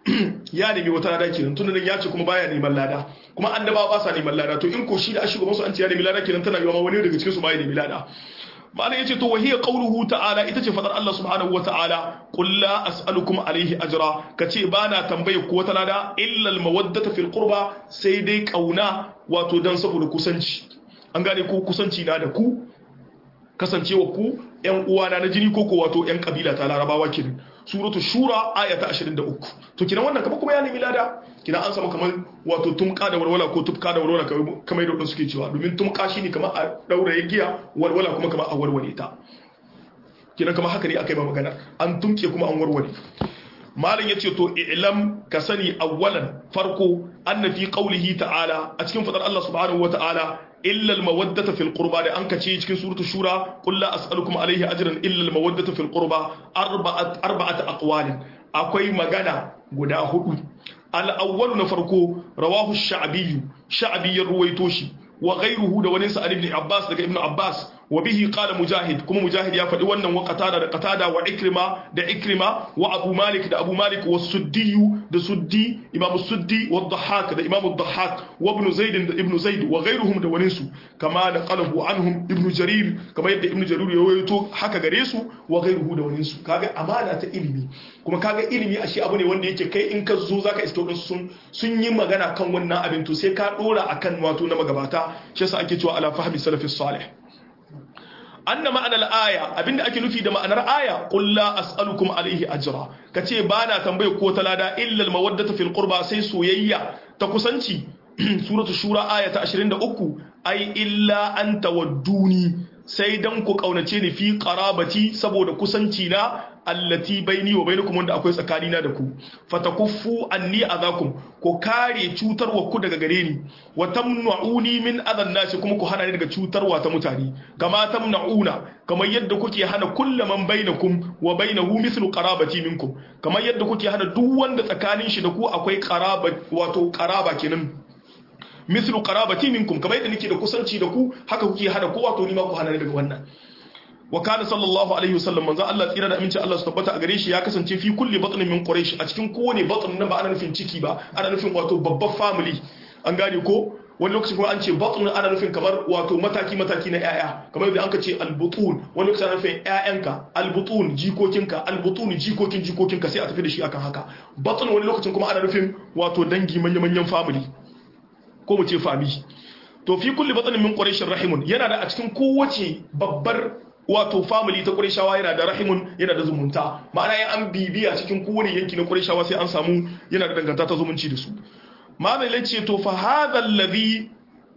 ya nemi wata lada kenan tunda nan ya ce kuma baya neman lada kuma annaba ba sa neman lada to in ko shi da a shugaban su an ce ya nemi lada kenan tana yiwa ma wani daga cikin su baya nemi lada malam yace to wahiya qauluhu ta'ala ita ce fadar Allah subhanahu wa ta'ala qul la as'alukum alayhi ajra kace bana tambaye ko wata lada illa al mawaddata fil qurba sai dai kauna wato dan saboda kusanci an gane ko kusanci na da ku kasancewa ku yan uwana na jini koko wato yan kabila ta larabawa kenan suratu shura aya ta 23 to kinan wannan kamar kuma ya nemi lada kinan an samu kamar wato tumka da walwala ko tufka da walwala kamar yadda suke cewa domin tumka shine kamar a daura giya walwala kuma kamar a warware ta kinan kamar haka ne akai ba magana an tumke kuma an warware malam yace to i'lam ka sani awwalan farko anna fi qawlihi ta'ala a cikin fadar Allah subhanahu wa ta'ala illa al-mawaddata fil qurba da an kace cikin suratul shura qul la as'alukum alayhi ajran illa al-mawaddata fil qurba arba'at arba'at aqwalin akwai magana guda hudu al-awwal na farko rawahu ash-sha'bi sha'bi ya ruwaito shi wa ghayruhu da wani sa'id ibn abbas daga ibn abbas wa bihi qala mujahid kuma mujahid ya faɗi wannan wa qatada da qatada wa ikrima da ikrima wa abu malik da abu malik wa suddi da suddi imam suddi wa dhahhak da imam dhahhak wa ibn zaid da ibn zaid wa ghayruhum da wani su kama da qalahu anhum ibn jarir kama yadda ibn jarir ya rawaito haka gare su wa ghayruhu da wani su kaga amana ta ilimi kuma kaga ilimi ashe abu ne wanda yake kai in ka zo zaka iske din sun sun yi magana kan wannan abin to sai ka dora akan wato na magabata shi yasa ake cewa ala fahmi salafis salih anna ma'anar aya abinda ake nufi da ma'anar aya qul la as'alukum alayhi ajra kace bana tambaye ko talada illa al-mawaddata fil qurba sai soyayya ta kusanci suratu shura aya ta 23 ai illa an tawadduni sai dan ku kaunace ni fi qarabati saboda kusanci na allati baini wa bainakum wanda akwai tsakanina da ku fatakuffu anni azakum ko kare cutarwa ku daga gare ni wa tamna'uni min adan nasi kuma ku hana ni daga cutarwa ta mutane kama tamna'una kamar yadda kuke hana kullu man bainakum wa bainahu mithlu qarabati minkum kamar yadda kuke hana duk wanda tsakanin shi da ku akwai qaraba wato qaraba kenan mithlu qarabati minkum kamar yadda nake da kusanci da ku haka kuke hana kowa to ni ma ku hana ni daga wannan wa kana sallallahu alaihi wasallam manzo Allah tsira da aminci Allah su tabbata a gare shi ya kasance fi kulli batnin min quraish a cikin kowane batn nan ba ana nufin ciki ba ana nufin wato babban family an gane ko wani lokacin kuma an ce batn ana nufin kamar wato mataki mataki na yaya kamar yadda anka ce albutun wani lokacin ana nufin yayanka albutun jikokinka albutun jikokin jikokinka sai a tafi da shi akan haka batn wani lokacin kuma ana nufin wato dangi manya manyan family ko mu ce family to fi kulli batnin min quraish rahimun yana da a cikin kowace babbar wato family ta Qurayshawa yana da rahimun yana da zumunta ma'ana yan an bibiya cikin kowane yanki na Qurayshawa sai an samu yana da danganta ta zumunci da su malai ce to fa hadha alladhi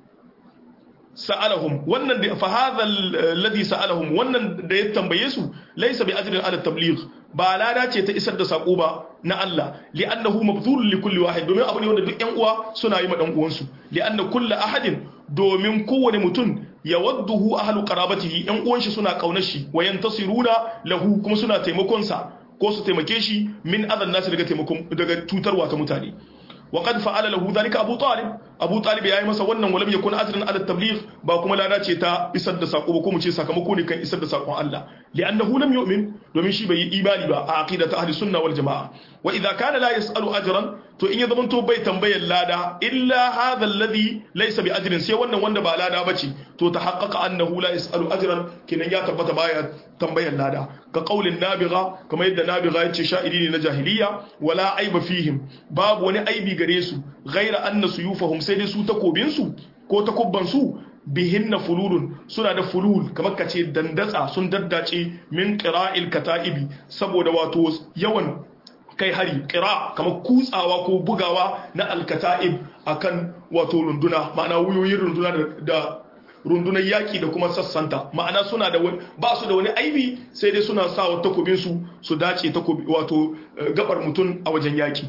sa'alahum wannan da fa hadha alladhi sa'alahum wannan da ya tambaye su laysa bi ajrin ala tabligh ba lada ce ta isar da sako ba na Allah li'annahu mabdhulun li kulli wahid domin abu ne wanda duk ƴan uwa suna yi ma dan uwansu li'anna kullu ahadin domin kowane mutum yawadduhu ahlu qarabatihi ƴan uwan shi suna kaunar shi wa yantasiruna lahu kuma suna taimakon sa ko su taimake shi min adan nasu daga taimakon daga tutarwa ta mutane وقد فعل له ذلك ابو طالب ابو طالب yayi masa wannan walam yakun ajran ala tabligh ba kuma lada ce ta isar da sako ba ko mu ce sakamako ne kan isar da sakon Allah li'annahu lam yu'min domin shi bai yi imani ba a aqidatu ahli sunna wal jamaa wa idha kana la yas'alu ajran to in ya zaman to bai tambayar lada illa hadha alladhi laysa bi ajrin sai wannan wanda ba lada bace to tahaqqaqa annahu la yas'alu ajran kinan ya tabbata baya tambayar lada ka qaulin nabiga kamar yadda nabiga yace sha'iri ne na jahiliya wala aiba fihim babu wani aibi gare su ghaira anna suyufahum sai dai su takobin su ko takubban su bihinna fululun suna da fulul kamar kace dandatsa sun daddace min qira'il kata'ibi saboda wato yawan kai hari kira kamar kutsawa ko bugawa na alkata'ib akan wato runduna ma'ana wuyoyin runduna da rundunar yaƙi da kuma sassanta ma'ana suna da ba su da wani aibi sai dai suna sa wa takobinsu su dace takobi wato gabar mutum a wajen yaƙi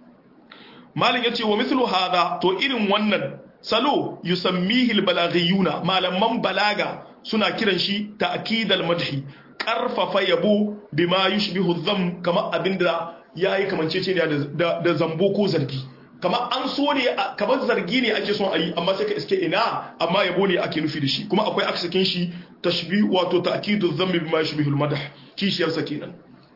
malin yace wa mithlu hada to irin wannan salo yusammihi albalaghiyuna malaman balaga suna kiran shi ta'kidal madhi karfafa yabo bima yushbihu dham kama abinda yayi kamanceceniya da da zambo ko zargi kamar an so ne kamar zargi ne ake son a yi amma sai ka iske ina amma yabo ne ake nufi da shi kuma akwai aksakin shi tashbih wato ta'kidu dhammi bima yushbihu al-madah kishiyar sa kenan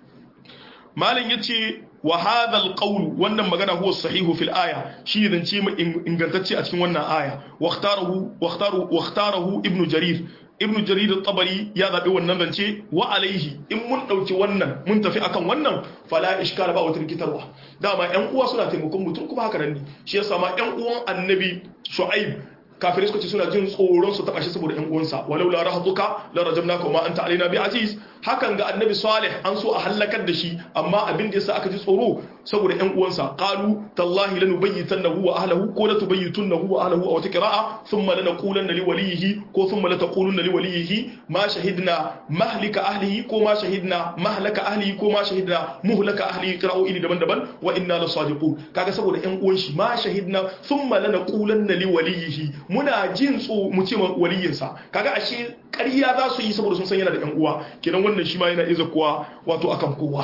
malin yace wa hadha al-qawl wannan magana huwa sahihu fil aya shi ne zance mu ingantacce a cikin wannan aya waqtarahu waqtaru waqtarahu ibnu jarir ibnu jarir at-tabari ya zabi wannan zance wa alaihi in mun dauki wannan mun tafi akan wannan fala iskala ba wata rikitarwa dama yan uwa suna taimakon mutum kuma haka nan ne shi yasa ma yan uwan annabi shu'aib kafirai suka ce suna jin tsoron su taba shi saboda yan uwansa walau la rahatuka la rajamnaka ma anta alaina bi aziz hakan ga annabi salih an so a halakar da shi amma abin da yasa aka ji tsoro saboda yan uwansa qalu tallahi lanubayyitannahu wa ahlihi ko la tubayyitunnahu wa ahlihi aw tiqra'a thumma lanaqulanna li walihi ko thumma lataqulunna li walihi ma shahidna mahlika ahlihi ko ma shahidna mahlaka ahlihi ko ma shahidna muhlaka ahlihi qira'u ili daban-daban wa inna lasadiqun kaga saboda yan uwan shi ma shahidna thumma lanaqulanna li walihi muna jin tso mu ce waliyinsa kaga ashe ƙarya za su yi saboda sun san yana da ƴan uwa kenan wannan shi ma yana iza kuwa wato akan kowa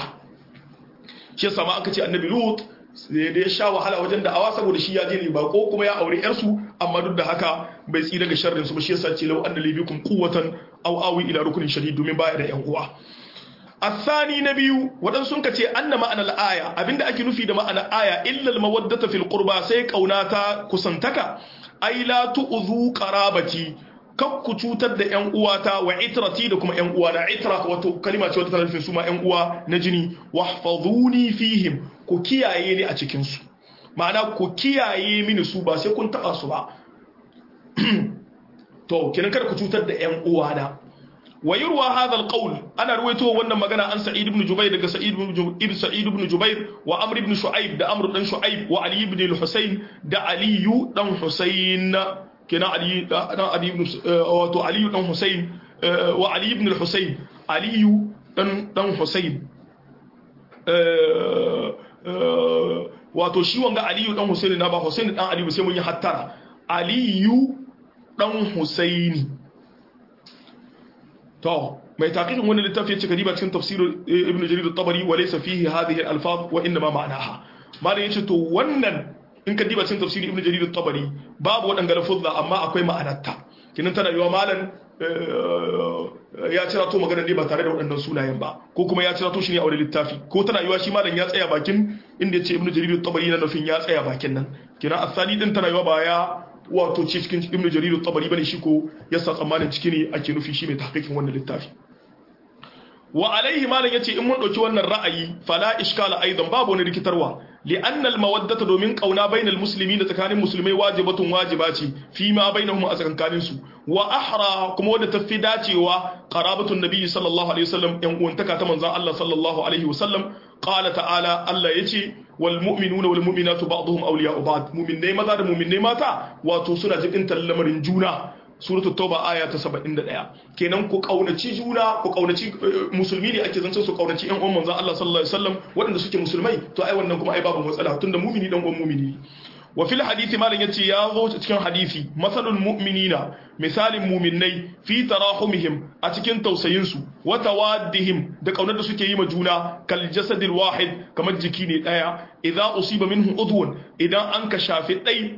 shi yasa ma aka ce annabi lut da ya sha wahala wajen da'awa saboda shi ya je ne bako kuma ya aure yarsu amma duk da haka bai tsira ga sharrin su ba shi yasa ce lau anna libikum quwwatan aw awi ila rukunin shadid domin baya da ƴan uwa الثاني نبي ودن سنك تي أن معنى الآية أبين أكي نفي دا معنى آية إلا المودة في القربى سيك أو ناتا كسنتك أي لا تؤذوا قرابتي kakku cutar da ‘yan uwata wa itrati da kuma ‘yan uwa na itra wato kalima ce wata tana nufin su ma ‘yan uwa na jini wahfazuni fihim ku kiyaye ni a cikinsu ma'ana ku kiyaye mini su ba sai kun taɓa su ba to kinan kada ku cutar da ‘yan uwa na ويروى هذا القول انا رويته wannan magana an sa'id ibn jubair daga sa'id ibn sa'id ibn jubair wa amr ibn shu'aib da amr dan shu'aib wa ali ibn al-husayn da ali dan husayn kina ali dan ali ibn wato ali dan husayn wa ali ibn al-husayn ali dan dan husayn wato shi wanga ali dan husayn na ba husayn dan ali sai mun yi hattara ali dan husaini to mai taqiqin wannan littafi yace kadiba cikin tafsir ibn jarir at-tabari wa laysa fihi hadhihi al-alfaz wa inma ma'naha malan yace to wannan in kadiba cikin tafsir ibn jarir at-tabari babu wadanga lafuzza amma akwai ma'anarta kinan tana yiwa malan ya cira to magana ne ba tare da waɗannan sunayen ba ko kuma ya cira to shi ne a wani littafi ko tana yiwa shi malan ya tsaya bakin inda yace ibn jarir at-tabari na nufin ya tsaya bakin nan kinan asali din tana yiwa ba ya wato ce cikin ibnu jarir tabari bane shi ko yasa tsammanin ciki ne ake nufi shi mai tahqiqin wannan littafi wa alaihi malan yace in mun dauki wannan ra'ayi fala iskala aidan babu wani rikitarwa li'anna al-mawaddata domin kauna bainal muslimin da tsakanin musulmai wajibatun wajiba ce fi ma bainahum a tsakankanin su wa ahra kuma wanda tafi dacewa qarabatun nabi sallallahu alaihi wasallam yan uwantaka ta manzon Allah sallallahu alaihi wasallam qala ta'ala Allah yace wal mu'minuna wal mu'minatu ba'dhum awliya'u ba'd mu'minai maza da mu'minai mata wato suna jibin lamarin juna suratul tauba aya ta 71 kenan ku kaunaci juna ku kaunaci musulmi ne ake zance su kaunaci yan uwan manzon Allah sallallahu alaihi wasallam waɗanda suke musulmai to ai wannan kuma ai babu matsala tunda mumini dan uwan mumini wa fil hadisi malam yace ya zo cikin hadisi masalul mu'minina misalin mu'minnai fi tarahumihim a cikin tausayin su wa tawaddihim da kaunar da suke yi ma juna kal jasadil wahid kamar jiki ne daya idza usiba minhu udwun idan an ka shafi dai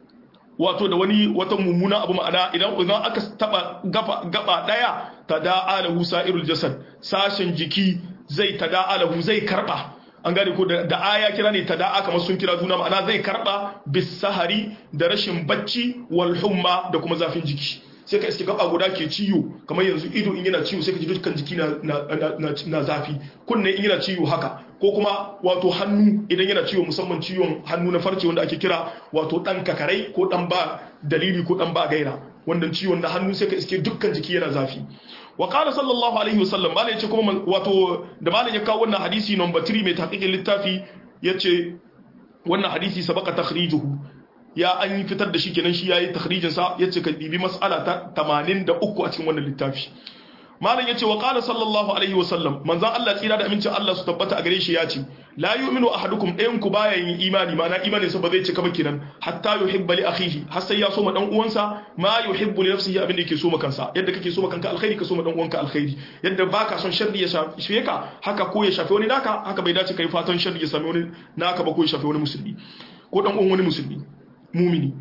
wato da wani wata mummuna abu ma'ana idan idan aka taba gaba gaba daya tada'a lahu sa'irul jasad sashen jiki zai tada'a lahu zai karba an gane ko da aya kira ne tada'a kamar sun kira juna ma'ana zai karba bis sahari da rashin bacci wal humma da kuma zafin jiki sai ka iske gaba guda ke ciwo kamar yanzu ido in yana ciwo sai ka ji dukkan jiki na, na, zafi kunne in yana ciwo haka ko kuma wato hannu idan yana ciwo musamman ciwon hannu na farce wanda ake kira wato dan kakarai ko dan ba dalili ko dan ba gaira wannan ciwon na hannu sai ka iske dukkan jiki yana zafi wa qala sallallahu alaihi wasallam malai yace kuma wato da malai ya kawo wannan hadisi number 3 mai tahqiqin littafi yace wannan hadisi sabaka takhrijuhu ya an yi fitar da shi kenan shi yayi takhrijin sa yace ka bibi mas'ala ta 83 a cikin wannan littafi malam yace wa qala sallallahu alaihi wa sallam manzo Allah tsira da amincin Allah su tabbata a gare shi yace la yu'minu ahadukum ɗayan ku baya yin imani mana imanin sa ba zai cika ba kenan hatta yuhibba li akhihi har sai ya so ma dan uwansa ma yuhibbu li nafsihi abin da yake so ma kansa yadda kake so ma kanka alkhairi ka so ma dan uwanka alkhairi yadda baka son sharri ya shafe ka haka ko ya shafe wani naka haka bai dace kai fatan sharri ya same wani naka ba ko ya shafe wani musulmi ko dan uwan wani musulmi mumini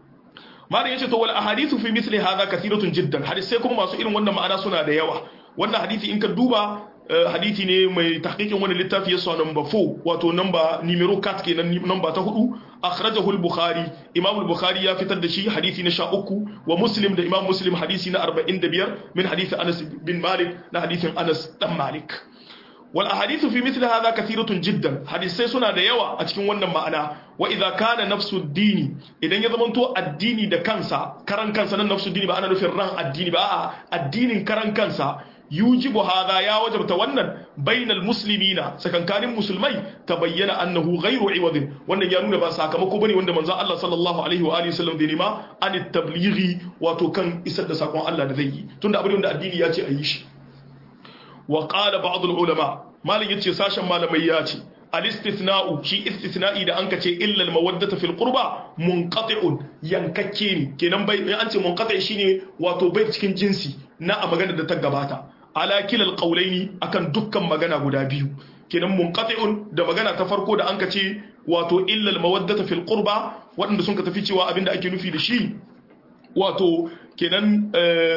malam yace to wal ahadithu fi mithli hadha kathiratun jiddan hadisai kuma masu irin wannan ma'ana suna da yawa wannan hadisi in ka duba hadisi ne mai tahqiqin wani littafi yasa number 4 wato number numero 4 kenan number ta hudu akhrajahu al-bukhari imam al-bukhari ya fitar da shi hadisi na 13 wa muslim da imam muslim hadisi na 45 min hadisi anas bin malik na hadisin anas dan malik wal ahadithu fi mithli hadha kathiratun jiddan hadisai suna da yawa a cikin wannan ma'ana wa idza kana nafsu dini idan ya zamanto addini da kansa karan kansa nan nafsu dini ba ana nufin ran addini ba a'a addinin karan kansa yujibu hadha ya wajabta wannan bainal muslimina sakankanin musulmai tabayyana annahu ghairu iwadin wannan ya nuna ba sakamako bane wanda manzo Allah sallallahu alaihi wa alihi wasallam da nima an tablighi wato kan isar da sakon Allah da zai yi tunda abin da addini ya ce a yi shi wa qala ba'd ulama malin yace sashen malamai ya ce al-istithna'u shi istithna'i da anka ce illa al-mawaddata fil qurba munqati'un yankakke ne kenan bai an ce munqati' shine wato bai cikin jinsi na a magana da ta gabata ala kilal qawlaini akan dukkan magana guda biyu kenan munqati'un da magana ta farko da anka ce wato illa al-mawaddata fil qurba waɗanda sun ka tafi cewa abinda ake nufi da shi wato kenan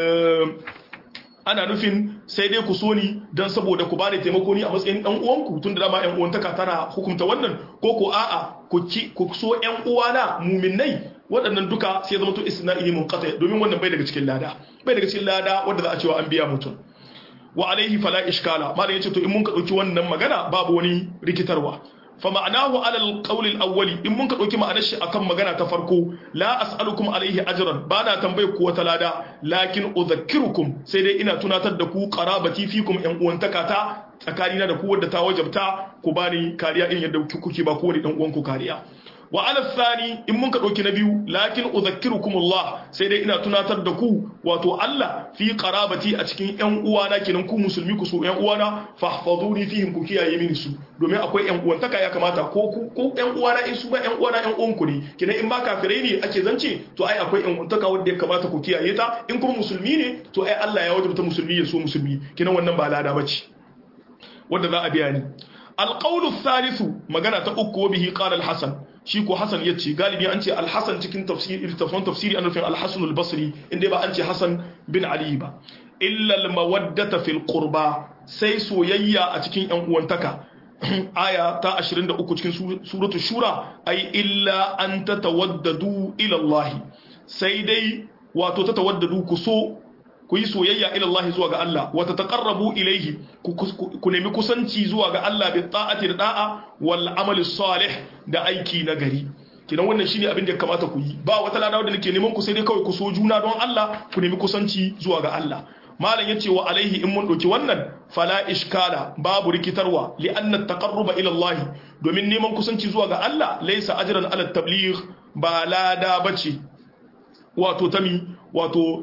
ana nufin sai dai ku so ni don saboda ku bani taimako ni a matsayin dan uwanku tun da dama yan uwantaka tana hukunta wannan ko ko a'a ku ki ku so yan uwana muminai waɗannan duka sai zama to isna'i munqati domin wannan bai daga cikin lada bai daga cikin lada wanda za a cewa an biya mutum wa alaihi fala iskala malam yace to in mun ka dauki wannan magana babu wani rikitarwa fa ma'anahu ala al-qawl al-awwali in mun ka dauki ma'anar shi akan magana ta farko la as'alukum alaihi ajran bana tambaye ku wata lada lakin udhakkirukum sai dai ina tunatar da ku qarabati fikum yan uwantaka ta tsakanina da ku wadda ta wajabta ku bani kariya in yadda kuke ba kowane dan uwan ku kariya wa ala thani in mun ka dauki na biyu lakin udhakkirukum Allah sai dai ina tunatar da ku wato Allah fi qarabati a cikin yan uwana kenan ku musulmi ku so yan uwana fahfazuni fihim ku kiyaye mini su domin akwai yan uwantaka ya kamata ko ku ko yan uwana in su ba yan uwana yan uwan ku ne kenan in ba kafirai ne ake zance to ai akwai yan uwantaka wanda ya kamata ku kiyaye ta in kuma musulmi ne to ai Allah ya wajabta musulmi ya so musulmi kenan wannan ba lada bace wanda za a biya ni alqawlu thalithu magana ta uku wa bihi qala al-hasan shi ko Hassan ya ce galibi an ce Al-Hassan cikin tafsiri littafin tafsiri an nufin Al-Hassan al-Basri inda ba an ce Hassan bin Ali ba illa al-mawaddata fil qurba sai soyayya a cikin yan uwantaka aya ta 23 cikin suratul shura ai illa an tatawaddadu ila Allah sai dai wato tatawaddadu ku so ku yi soyayya ila Allah zuwa ga Allah wa tataqarrabu ilayhi ku nemi kusanci zuwa ga Allah bi ta'ati da da'a wal amali salih da aiki na gari kidan wannan shine abin da ya kamata ku yi ba wata ladawa da nake neman ku sai dai kawai ku so juna don Allah ku nemi kusanci zuwa ga Allah malam yace wa alaihi in mun doki wannan fala iskala babu rikitarwa li anna taqarruba ila Allah domin neman kusanci zuwa ga Allah laysa ajran ala tabligh ba lada bace wato tami wato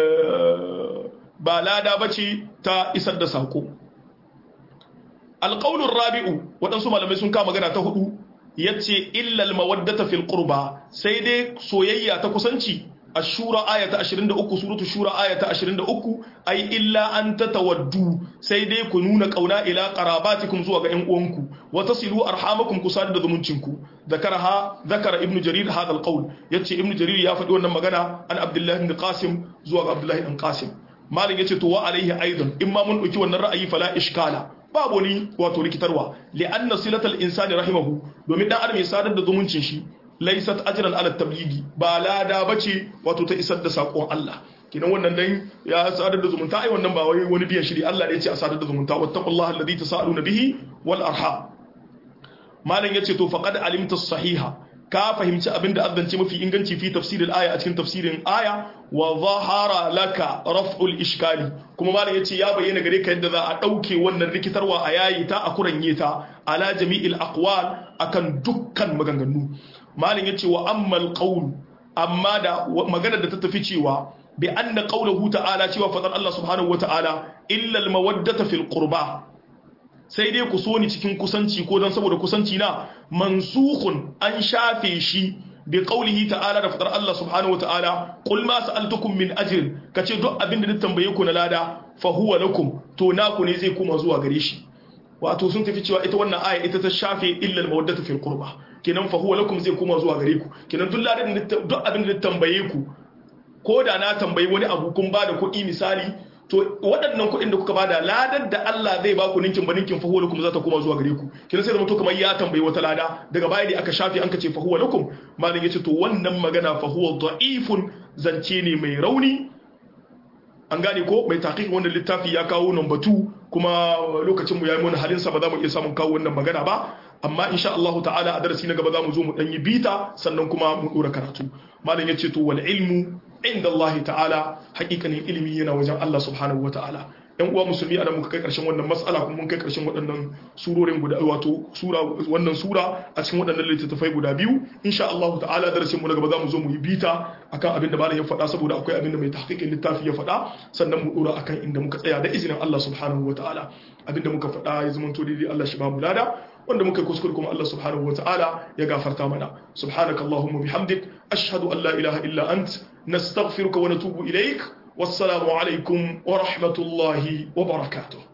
ba lada bace ta isar da sako alqaulur rabi'u waɗansu malamai sun kama magana ta hudu yace illal mawaddata fil qurba sai dai soyayya ta kusanci ashura aya ta 23 suratul shura aya ta 23 ai illa an tatawaddu sai dai ku nuna kauna ila qarabatikum zuwa ga ƴan uwanku wa tasilu arhamakum ku sadar da zumuncinku zakaraha zakara ibnu jarir hadha alqawl yace ibnu jarir ya faɗi wannan magana an abdullah ibn qasim zuwa ga abdullah ibn qasim malik yace to wa alaihi aidan imma mun dauki wannan ra'ayi fala ishkala babu wani wato rikitarwa li'anna silatal insani rahimahu domin dan adam ya sadar da zumuncin shi laysat ajran ala tabligi ba lada bace wato ta isar da sakon Allah kinan wannan dan ya sadar da zumunta ai wannan ba wai wani biyan shiri Allah ne ya ce a sadar da zumunta wattaqullaha alladhi tasaaluna bihi wal arham malam yace to faqad alimta sahiha ka fahimci abinda azzance mafi inganci fi tafsiril aya a cikin tafsirin aya wa zahara laka raf'ul ishkali kuma malam yace ya bayyana gare ka yadda za a dauke wannan rikitarwa a yayi ta a kuranye ta ala jami'il aqwal akan dukkan maganganu malam yace wa ammal qaul amma da magana da ta tafi cewa bi anna qawluhu ta'ala cewa fadar Allah subhanahu wa ta'ala illa al mawaddata fil qurba sai dai ku so ni cikin kusanci ko don saboda kusanci na mansukhun an shafe shi bi qawlihi ta'ala da fadar Allah subhanahu wata'ala qul ma sa'altukum min ajrin kace duk abin da tambaye ku na lada fa huwa lakum to naku ne zai kuma zuwa gare shi wato sun tafi cewa ita wannan aya ita ta shafe illa al-mawaddatu fil qurba kenan fa huwa lakum zai kuma zuwa gare ku kenan duk ladan duk abin da tambaye ku ko da na tambayi wani abu kun ba da kuɗi misali to waɗannan kuɗin da kuka bada ladar da Allah zai ba ku ninkin ba ninkin fahuwa lakum za ta koma zuwa gare ku kina sai zama to kamar ya tambayi wata lada daga baya ne aka shafi an kace fahuwa lakum malam yace to wannan magana fahuwa da'ifun zance ne mai rauni an gane ko mai taqiq wannan littafi ya kawo number 2 kuma lokacin mu yayi mun halin sa ba za mu iya samun kawo wannan magana ba amma insha Allah ta'ala a darasi na gaba za mu zo mu dan yi bita sannan kuma mu dora karatu malam yace to wal ilmu inda Allah ta'ala hakikanin ilimi yana wajen Allah subhanahu wa ta'ala yan uwa musulmi ana muka kai karshen wannan mas'ala kuma mun kai karshen waɗannan surorin guda wato sura wannan sura a cikin waɗannan littattafai guda biyu insha Allah ta'ala darasin mu na gaba zamu zo mu yi bita akan abin da malam ya faɗa saboda akwai abin da mai tahqiqin littafi ya faɗa sannan mu dora akan inda muka tsaya da izinin Allah subhanahu wa ta'ala abin da muka faɗa ya zama to daidai Allah shi ba mu lada wanda muka kuskure kuma Allah subhanahu wa ta'ala ya gafarta mana subhanakallahumma bihamdik ashhadu an la ilaha illa ant nastaghfiruka wa natubu ilaik wassalamu alaikum wa rahmatullahi wa barakatuh